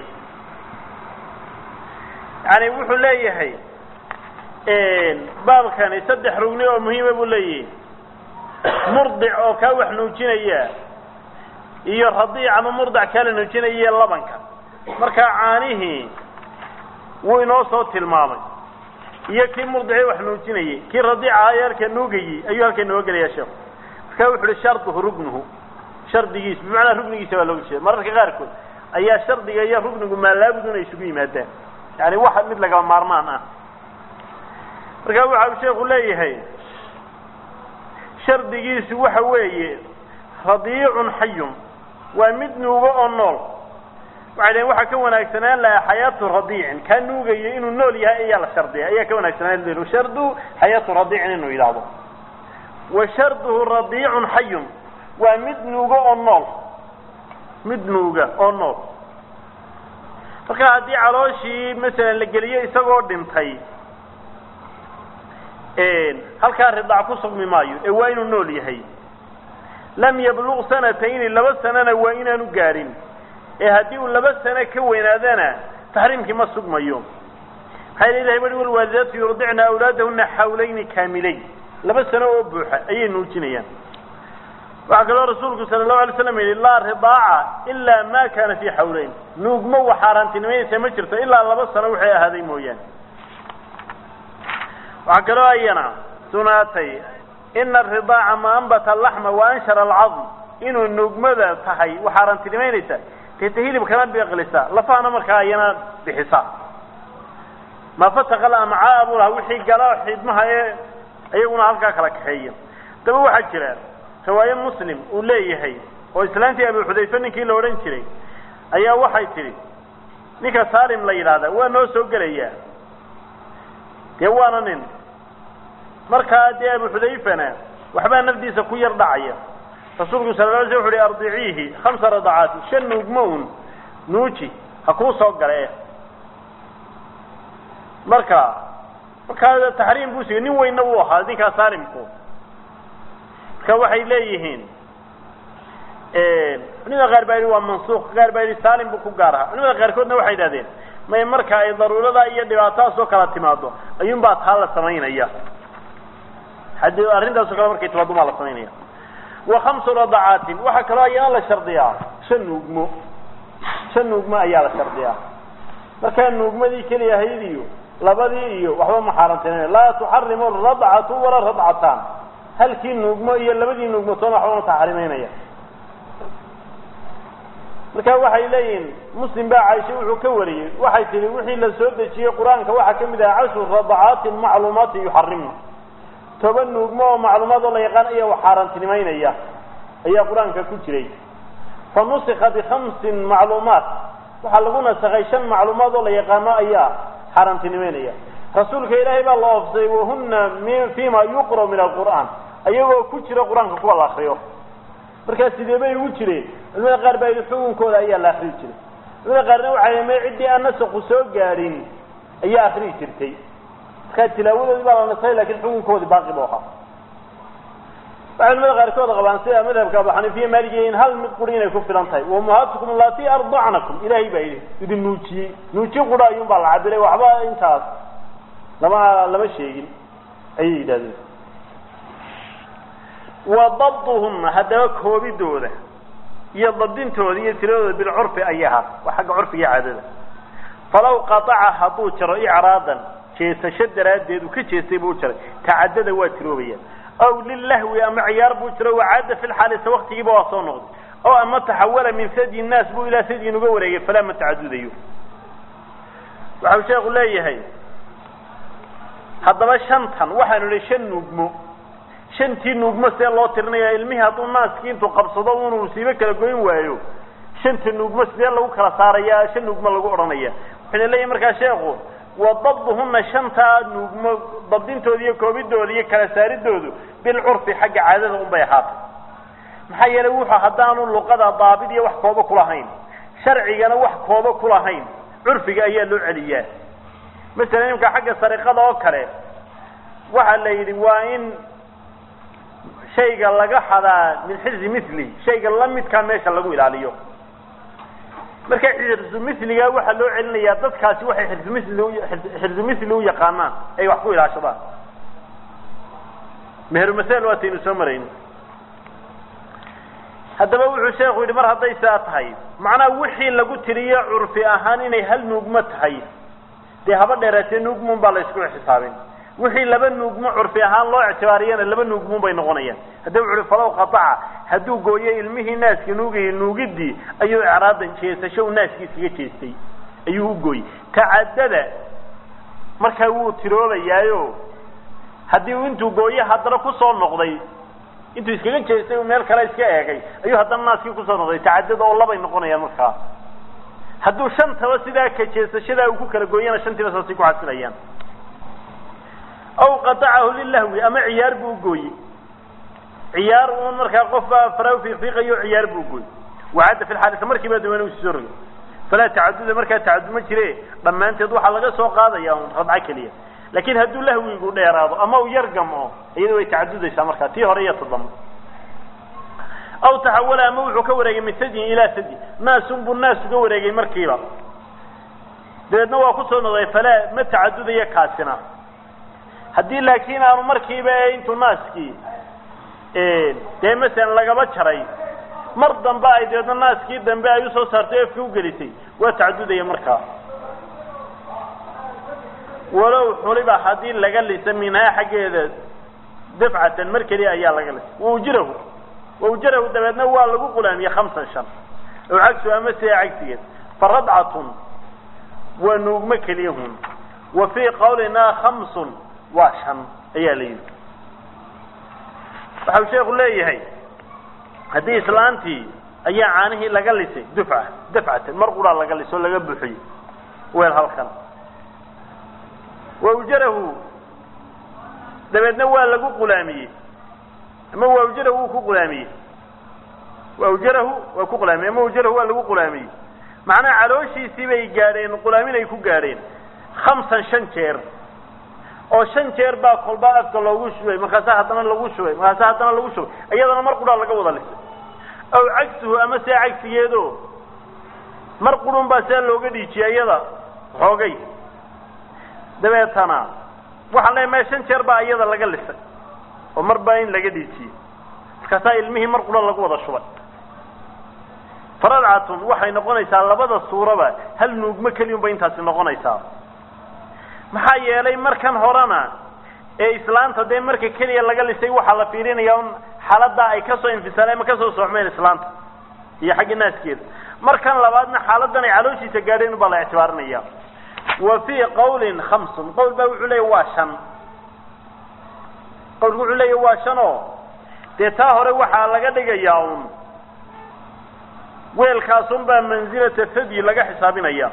yani wuxuu leeyahay baabkani saddex rugni oo muhiima buu leeyahay murdic oo kaa wax nuujinaya iyo radiic ama murdic kaa la nuujinaya labanka markaa caanihii wuu inoo soo tilmaamay iyo kii murdicii wax nuujinayay kii radiica ayarka nuugayey ayuu halka inooga gelaya sheekhu markaa wuxu uhi sharduhu rugnuhu shardigiis bimacnaa rugnigiisa baa looga jeeda mararka qaarkood ayaa shardiga iyo rugnigu maalaabudun ay isugu yimaadaan yani wax mid lagaba maarmaan ah markaa waxa uu sheekhu leeyahay shardigiisu waxa weeye radiicun xayun waa mid nuugo oo nool waxay dhaheen waxaa ka wanaagsanaan lahaa xayaatu radiicin kaa nuugayo inuu nool yahay ayaa la shardiya ayaa ka wanaagsanaan laha shardu xayaatu radiicin inuu yidhaahdo wa sharduhu radiicun xayun waa mid nuugo oo nool mid nuuga oo nool marka haddii calooshii masalan la geliyo isagoo dhintay halkaa ridaac ku sugmi maayo ee waa inuu nool yahay lam yabluq sanatayni laba sanana waa inaanu gaadhin ee haddii uu laba sano ka weynaadana taxriimkii ma sugmayo maxaa yel ilahay bari walwaalidaatu yurdicna awlaadahuna xawlayni kaamilayn laba sano oo buuxa ayay nuujinayaan waxaa kaloo rasuulku sala allahu alay slam yihi laa ridaaca ilaa ma kana fii xawleyn nuugmo wax xaaraantinimaysa ma jirto ilaa laba sano waxay ahaaday mooyaane waxaa kaloo ayana sunaatay ina aridaaca ma ambata alaxma wa anshara alcadm inuu nuugmada tahay wax xaaraantinimaynaysa deeta hilibkana biqlisa lafahana markaa ayana bixisa ma fataqa lamcaa buu lahaa wixii gala xidmaha ee iyaguna halkaa kala kaxeeya daba waxaa jira riwaaye muslim uu leeyahay oo islaantii abu xudayfe ninkii la odhan jiray ayaa waxay tidhi ninka salim la yidhaahda waa noo soo gelayaa dee waana nin markaa dee abu xudayfana waxbaa nafdiisa ku yar dhacaya rasuulku sala la alay sl wuxu uhi ardiciihi khamsa radacaati shan nuugmo un nuuji ha kuu soo gale marka markaa taxriim buu sigay nin weynna wuu ahaa ninkaa salimku marka waxay leeyihiin culimada qaar baa yidhi waa mansuuq qaar baa yidhi salim buu ku gaar ahaa culimada qaarkoodna waxay idhahdeen may marka ay daruurada iyo dhibaatadaas oo kala timaado ayuun baa taa la samaynaya haddii arrintaaso kale markay timaado maa la samaynaya wa khamsu radacaatin waxaa kaloo ayana la shardiyaa shan nuugmo shan nuugmo ayaa la shardiyaa markaa nuugmadii keliya ahayd iyo labadii iyo waxba ma xaaraantinay laa tuxarimu radcatu walaa radcataan halkii nuugmo iyo labadii nuugmo toona waxba ma taxrimaynaya marka waxay leeyihiin muslim baa caaisha wuxuu ka wariyey waxay tihi wixii la soo dejiyey qur-aanka waxaa ka mid aha cashru radacaatin macluumaatin yuxarimna toban nuugmo oo macluumaad oo la yaqaan ayaa wax xaaraantinimaynaya ayaa qur-aanka ku jiray fa nusika bikhamsin macluumaat waxaa lagu nasakhay shan macluumaad oo la yaqaano ayaa xaaraantinimaynaya rasuulka ilaahay baa la oofsay wahuna fima yuqra min alqur'aan ayagoo ku jira qur-aanka kuwa la akriyo markaa sidee bay ugu jireen culimada qaar baa yidhi xukunkooda ayaa la akriyi jiray culimada qaarna waxay may ciddii aan nasaku soo gaadhin ayaa akriyi jirtay markaa tilaawadoodii baa la nasay lakin xukunkoodii baaqi bu ahaa waxay culimada qaarkood qabaan sida madhabka abu xaniifiya maaligiya in hal mid quri inay ku filan tahay wamuhaatukum allati ardacnakum ilaahay baa yidhi idin nuujiyey nuujiye qura ayuun baa la cabiray waxba intaas lama lama sheegin ayay yidhahdeen wa dabduhuna haddaba koobidooda iyo dabdintooda iyo tiradooda bilcurfi ayay ahaat waa xagga curfiga caadada falaw qataca hadduu jaro icraadan jeesasho daraaddeed uu ka jeestay buu jaray tacadada waa tiroobaya aw lilahwi ama ciyaar buu jiro wacaada fi lxaalisa waktigiiba waa soo noqday oo ama taxawala min sadyi nnaas buu ilaa sadyin uga wareegay falaa ma tacadudayo waxau sheekhu leeyahay haddaba shantan waxaanu idhi shan nuugmo shantii nuugmo see loo tirinaya ilmihii hadduu naaskii intuu qabsado unuu siibo kala goyn waayo shanta nuugmo sidee lagu kala saaraya shan nuugmo lagu odhanaya wuxuuna leeyahay markaa sheekhu wa dabduhuna shantaa nuugmo dabdintooda iyo koobidooda iyo kala saaridoodu bilcurfi xagga caadada un bay ahaatay maxaa yeelay wuxuu haddaanu luqada daabid iyo wax kooba kulahayn sharcigana wax kooba kulahayn curfiga ayaa loo celiyaa masalan imka xagga sariqada oo kale waxaa la yidhi waa in shayga laga xadaa min xirzi mithli shayga lamidkaa meesha lagu ilaaliyo marka xirzu miliga waxaa loo celinayaa dadkaasi waxay xirzumili xirzu mithli u yaqaanaan ay wax ku ilaashadaan mehermasel waataynu soo marayni haddaba wuxuu sheekhu yidhi mar hadday saa tahay macnaha wixii lagu tiriyo curfi ahaan inay hal nuugmo tahay dee haba dheeraatee nuugmuun baa la isku xisaabin wixii laba nuugmo curfi ahaan loo ictibaariyana laba nuugmuun bay noqonayaan haddaba wuxu uhi falaw qataca hadduu gooyo ilmihii naaska nuugayay nuugidii ayuu icraadan jeesasho uu naaskii iskaga jeestay ayuu u gooyey tacadada markaa wuu tiroobayaayo haddii uu intuu gooye haddana kusoo noqday intuu iskaga jeestay uu meel kale iska eegay ayuu haddana naaskii kusoo noqday tacadada oo labay noqonayaan markaa hadduu shantaba sidaa ka jeesashadaa uu ku kala gooyana shantiiba saasay ku xasilayaan aw qatacahu lilahwi ama ciyaar buu gooye ciyaar uun markaa qof baa faraw fiiqiiqayo ciyaar buu gooye wacadda fi lxaalisa markiiba dawana usii soo rogay falaa tacaduda markaa tacadud ma jire dhammaanteed waxaa laga soo qaadaya un radco keliya laakiin hadduu lahwigu dheeraado ama uu yar gamo iyada way tacadudaysaa markaa tii hore iyo toddoba aw taxawala ama wuxuu ka wareegay min sadyin ilaa sadyin naasun buu naas uga wareegay markiiba dabeedna waa kusoo noqday falaa ma tacadudayo kaasina haddii laakiin aanu markiiba ee intuu naaskii dee masalan lagaba jaray mar dambe ay dabeedna naaskii dambe ay usoo saartay efka ugelisay waa tacadudaya markaa walow xuliba haddii laga lisa minhaa xaggeeda dafcatan mar keliya ayaa laga lisa waujirahu waujirahu dabeedna waa lagu qulaamiyey hamsan shan ow cagsu ama sidaa cagsigeed fa radcatun waa nuugmo keliyahun wa fii qawlinaa khamsun waa shan ayaa la yidhi waxau sheeku leeyahay haddii islaantii ayaa caanihii laga lisay dufca dafcatan mar quraa laga lisay oo laga buuxiyey weel halkan waujarahu dabeedna waa lagu qulaamiyey ama waujarahu wuu ku qulaamiyey waujarahu waa ku qulaamiyey ama waujarahu waa lagu qulaamiyey macnaha calooshiisii bay gaadheen qulaamin ay ku gaadheen khamsan shan jeer oo shan jeer baa kolba afka loogu shubay markaasa haddana lagu shubay markaasa haddana lagu shubay iyadana mar quraa laga wada lisay aw cagsuhu ama see cagsigeedo mar qurun baa sidaa looga dhiijiyay iyada xoogay dabeetana waxaan leeyahay maya shan jeer baa iyada laga lisay oo mar baa in laga dhiijiyey markaasaa ilmihii mar qura lagu wada shubay faradcatun waxay noqonaysaa labada suuraba hal nuugmo keliyun bay intaasi noqonaysaa maxaa yeelay markan horena ee islaanta dee marka keliya laga lisay waxaa la fiirinaya un xaaladdaa ay kasoo infisaaleen ama kasoo soocmeen islaanta iyo xagga naaskeeda markan labaadna xaaladan ay calooshiisa gaadheen baa la ictibaarinaya wa fii qawlin khamsun qawl baa wuxuu leeya waa shan qawlku wuxuu leeya waa shan oo dee taa hore waxaa laga dhigayaa un weelkaasun baa mansilata fadyi laga xisaabinaya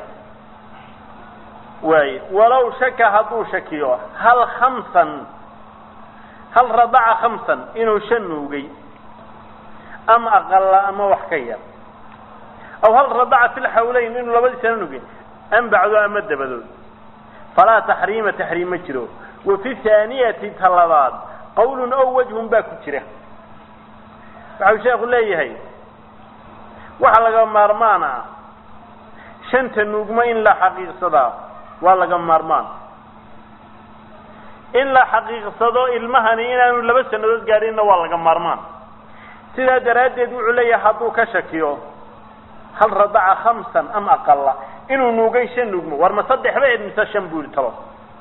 waay walow shaka hadduu shakiyo hal khamsan hal radaca khamsan inuu shan nuugay ama aqala ama wax ka yar aw hal radaca fi lxawleyn inuu labadiisana nugay am bacdo ama dabadood falaa taxriima taxriim ma jiro wa fi haaniyati ta labaad qawlun ow wajhun baa ku jira waxau sheekhu leeyahay waxa laga maarmaan ah shanta nuugmo in la xaqiiqsadaa waa laga maarmaan in la xaqiiqsado ilmahani inaanu laba sannadood gaadhinna waa laga maarmaan sidaa daraaddeed wuxuu leeyahay hadduu ka shakiyo hal radaca khamsan am aqala inuu nuugay shan nuugmo war ma saddex ba ed mise shan buu yihi talo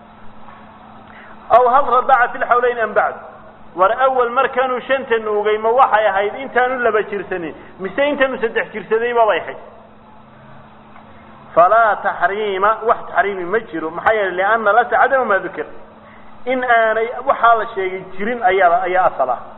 aw hal radaca fi lxawleyn am bacd war awal markaanuu shanta nuugay ma waxay ahayd intaanu laba jirsanin mise intaanu saddex jirsadayba bay ahayd falaa taxriima wax taxriimi ma jiro maxaa yeelay liana lasa cadama maa dukir in aanay waxaa la sheegay jirin ayaa ayaa asal ah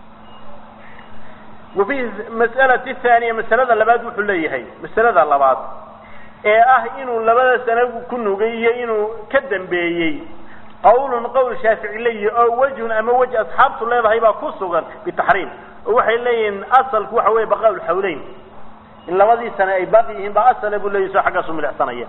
wa fi mas'alati thaaniya masalada labaad wuxuu leeyahay masalada labaad ee ah inuu labada sano ku nugay iyo inuu ka dambeeyey qawlun qowl shaafici leeyihi oo wejhun ama wej asxaabtu leedahay baa ku sugan bitaxriim oo waxay leeyihiin asalku waxa weeye baqaa lxawleyn in labadii sane ay baaqi yihiin baa asale buu leeyahi soo xaggaasu milicsanaya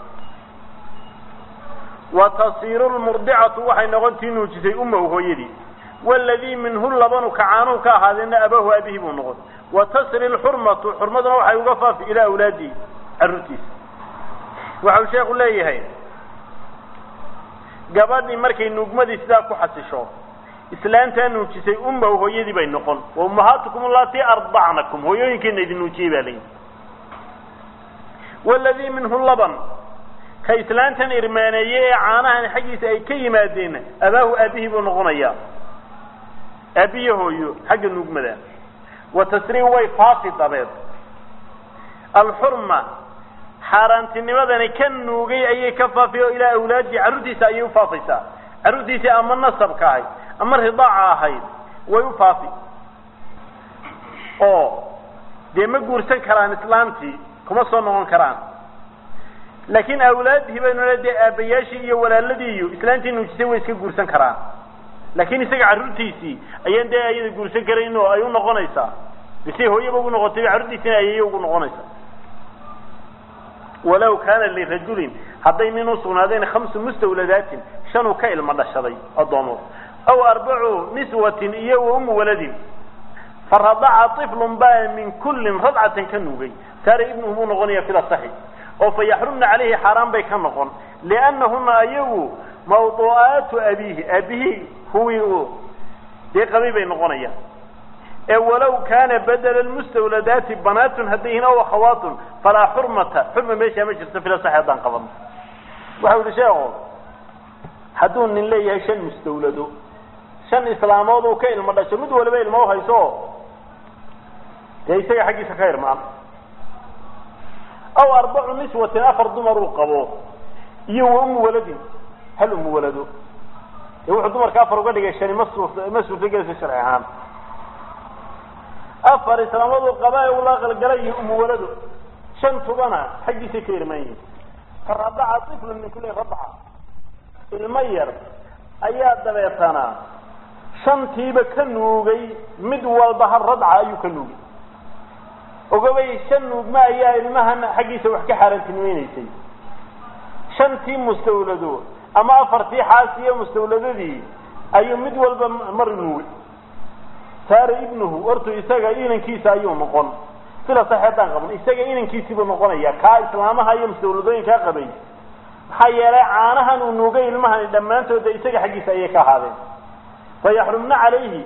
wa tasiiru lmurdicatu waxay noqontii nuujisay umahu hooyadii waladii minhu labanu kacaanuhu ka ahaadeena abahu aabihii buu noqon wa tasri lxurmatu xurmaduna waxay uga faafi ilaa awlaadihi carruurtiisa waxau sheekhu leeyahay gabadhii markay nuugmadii sidaa ku xasisho islaantaa nuujisay umahu hooyadii bay noqon wa ummahaatukum allatii ardacnakum hooyooyinkeena idin nuujiyey baa layihi waladii minhu laban ka islaantan irmaaneeye ee caanahan xaggiisa ay ka yimaadeen abaahu aabihii buu noqonayaa aabiye hooyo xagga nuugmada wa tasrii way faafi dabeed alxurma xaaraantinimadani ka nuugay ayay ka faafi oo ilaa awlaadii carruurtiisa ayay ufaafaysaa carruurtiisii ama nasabka ahayd ama ridaaca ahayd way u faafi oo dee ma guursan karaan islaamtii kuma soo noqon karaan laakiin awlaadihii baynu le dee aabbayaashii iyo walaaladii iyo islaantii nuujisay way iska guursan karaan laakiin isaga carruurtiisii ayaan dee ayada guursan karayn oo ay u noqonaysaa bisay hooyaba ugu noqotay carruurtiisina ayay ugu noqonaysaa walaw kaana lirajulin hadday nin usugnaadeen khamsu mustawladaatin shanuu ka ilmo dhashaday addoomood aw arbacu niswatin iyo wa umu waladin faradaca iflun baa min kullin radcatan ka nuugay saara ibnuhu buu noqonaya fil asaxi oo fa yaxrumna calayhi xaaraan bay ka noqon liannahuna ayagu mawduu'aatu abiihi aabihii huwii uu dee qabay bay noqonayaan ee walow kaana badela lmustawladaati banaatun hadday yihiin aw akhawaatun falaa xurmata xurma meeshaa ma jirto fil asaxi haddaan qabano waxau yihi sheeko hadduu nin leeyahay shan mustawlado shan islaamood uu ka ilmo dhasho mid waliba ilmo uhayso dee isaga xaggiisa ka irmaan aw arbacu niswatin afar dumar uu qabo iyo wa umu waladin hal umu walado dee wuxuu dumarka afar uga dhigay shani ma suur ma suurtagelaysa sharci ahaan afar islaamood uu qaba ee ula qalgalay iyo umu walado shan tubana xaggiisay ka irmaan yihin faradaca iflun min kulli radaca ilmo yar ayaa dabeetana shantiiba ka nuugay mid walba hal radca ayuu ka nuugay ogabay shan nuugma ayaa ilmahan xaggiisa wax ka xaaraantinimaynaysay shantii mustawlado ama afartii xaas iyo mustawladadii ayuu mid walba mar nuugay saara ibnuhu hortu isaga inankiisa ayuu noqon sila sax haddaan qaban isaga inankiisiibuu noqonaya kaa islaamaha iyo mustawladooyinkaa qabay maxaa yeelay caanahan uu nuugay ilmahani dhammaantooda isaga xaggiisa ayay ka ahaadeen fayaxrumna calayhi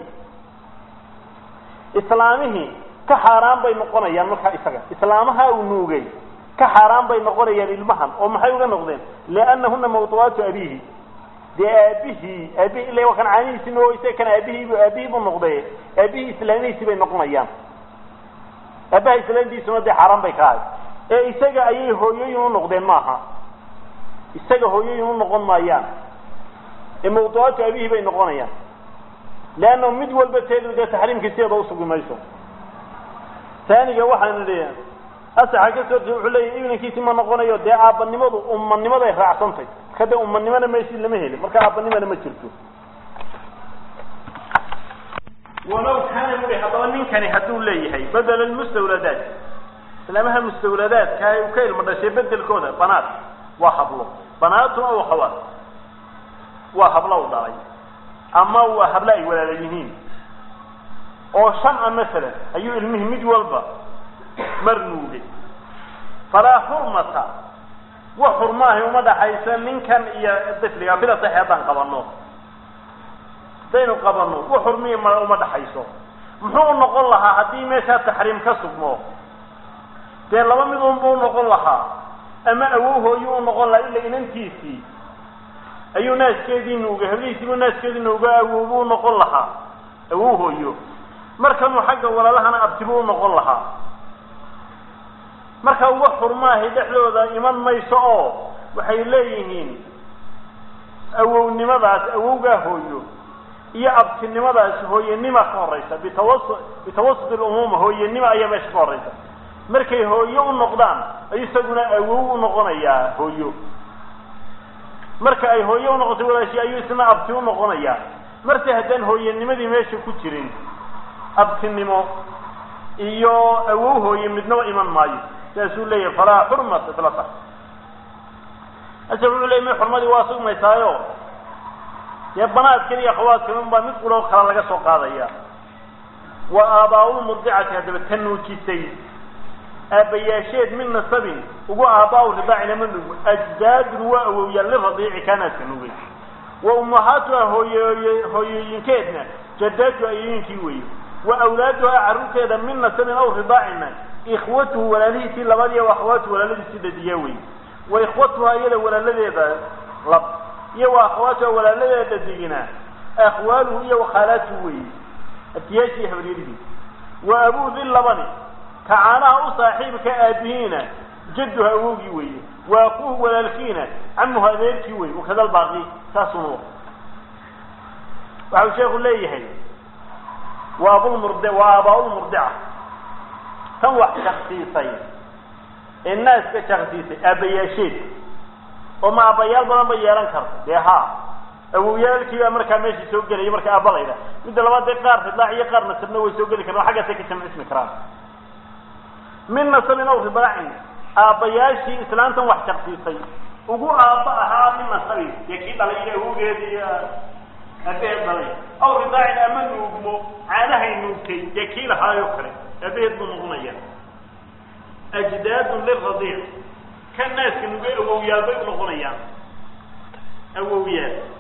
islaamihii ka xaaraan bay noqonayaan markaa isaga islaamaha uu nuugay ka xaaraan bay noqonayaan ilmahan oo maxay uga noqdeen liannahuna mawduuaatu abiihi dee aabihii aabihi ila waa kan caanihiisi nuo isaga kan aabihiibu aabihii buu noqday aabihii islaamihiisi bay noqonayaan aabaha islaamtiisuna dee xaaraan bay ka ahay ee isaga ayay hooyooyin u noqdeen maaha isaga hooyooyin u noqon maayaan ee mawduuaatu abihi bay noqonayaan leanna mid walba teedu dee taxriimkii sideeda usugi mayso taaniga waxaan idhi asaxa ka soo wuxuu leeyahy ibnankiisi ma noqonayo dee aabbanimadu ummanimaday raacsantay marka dee ummanimana meeshii lama helin marka aabbanimana ma jirto walow kaana bui haddaba ninkani hadduu leeyahay bedela mustawladaat islaamaha mustawladaadka ay ka ilmo dhashay bedelkooda banaat waa hablo banaatun aw khawaat waa hablo u dhalay ama waa hablo ay walaala yihiin oo shan a masalan ayuu ilmihii mid walba mar nuugay falaa xurmata wax xurmaahay uma dhaxaysa ninkan iyo difliga bila saxi haddaan qabano haddaynu qabano wax xurmiya ma uma dhaxayso muxuu u noqon lahaa haddii meeshaa taxriim ka sugmo dee laba mid unba u noqon lahaa ama awow hooyuu u noqon lahaa ila inantiisii ayuu naaskeedii nuugay hablihiisiibuu naaskeedii nuuga awowbuu u noqon lahaa awow hooyo markanuu xagga walaalahana abtibuu u noqon lahaa marka uga xurmaahay dhexdooda iman mayso oo waxay leeyihiin awownimadaas awowgaa hooyo iyo abtinimadaas hooyanima ka horeysa bitawasu bitawasut lumuuma hooyanima ayaa meesha ka horeysa markay hooyo u noqdaan ayuu isaguna awow u noqonayaa hooyo marka ay hooyo unoqotay walaashi ayuu isna abti u noqonayaa marse haddaan hooyanimadii meesha ku jirin abtinimo iyo awow hooye midnaba iman maayo sidaasuu leeyahay falaa xurmata fila sax ase wuxuu leeyay mi xurmadii waa sugmaysaayo dee banaadkan iyo akhawaadkan unbaa mid quloo kala laga soo qaadaya wa aabaa-ulmurdicati haddaba ta nuujisay aabbayaasheed min nasabin ugu aabaa-u ridaacina ma nugo ajdaadun waa awowyaal liradiici kaanaadka nugay wa ummahaatuha hooyooy hooyooyinkeedna jadaatu ayooyinkii weeye wa awlaaduha carruurteeda min nasabin aw ridaacina ikhwatuhu walaalihiisii labadii wa akhawaatuhu walaaladiisii dhadiyaa weeye wa ikhwatuha iyada walaaladeeda lab iyo wa akhawaatuha walaaladeeda dhadigina akhwaaluhu iyo wakhaalaatuhu weeye abtiyaashii habaryarihii wa abuu di labani ka caanaha u saaxiibka aabihiina jadduha awowgii weeye wa akuuhu walaalkiina camuhu adeerkii weye wakada albaaqi saasunu waxau sheeku leeyahay wa abulmurd wa aabaa-ulmurdica tan wax shaksiisay ee naaska shaksiisay aabbayaasheed oo ma aabbayaal badan ba yeelan karto dee haa awowyaalkii baa markaa meeshii soo gelaya marka aabba layda midda labaad dee qaar ridaac iyo qaar nasabna way soo geli karaan xaggaasay ka jamcismi karaan min nasabin aw ridaacin aabbayaashii islaantan wax shaksiisay ugu aabba ahaa min nasabin dee kii dhalay iyo awowgeedi iyo aabaheed dhalay aw ridaacin ama nuugmo caanahay nuugtay dee kii lahaayoo kale aabaheed buu noqonaya ajdaadun liradiic ka naaska nugay awowyaal bay unoqonayaan awowyaal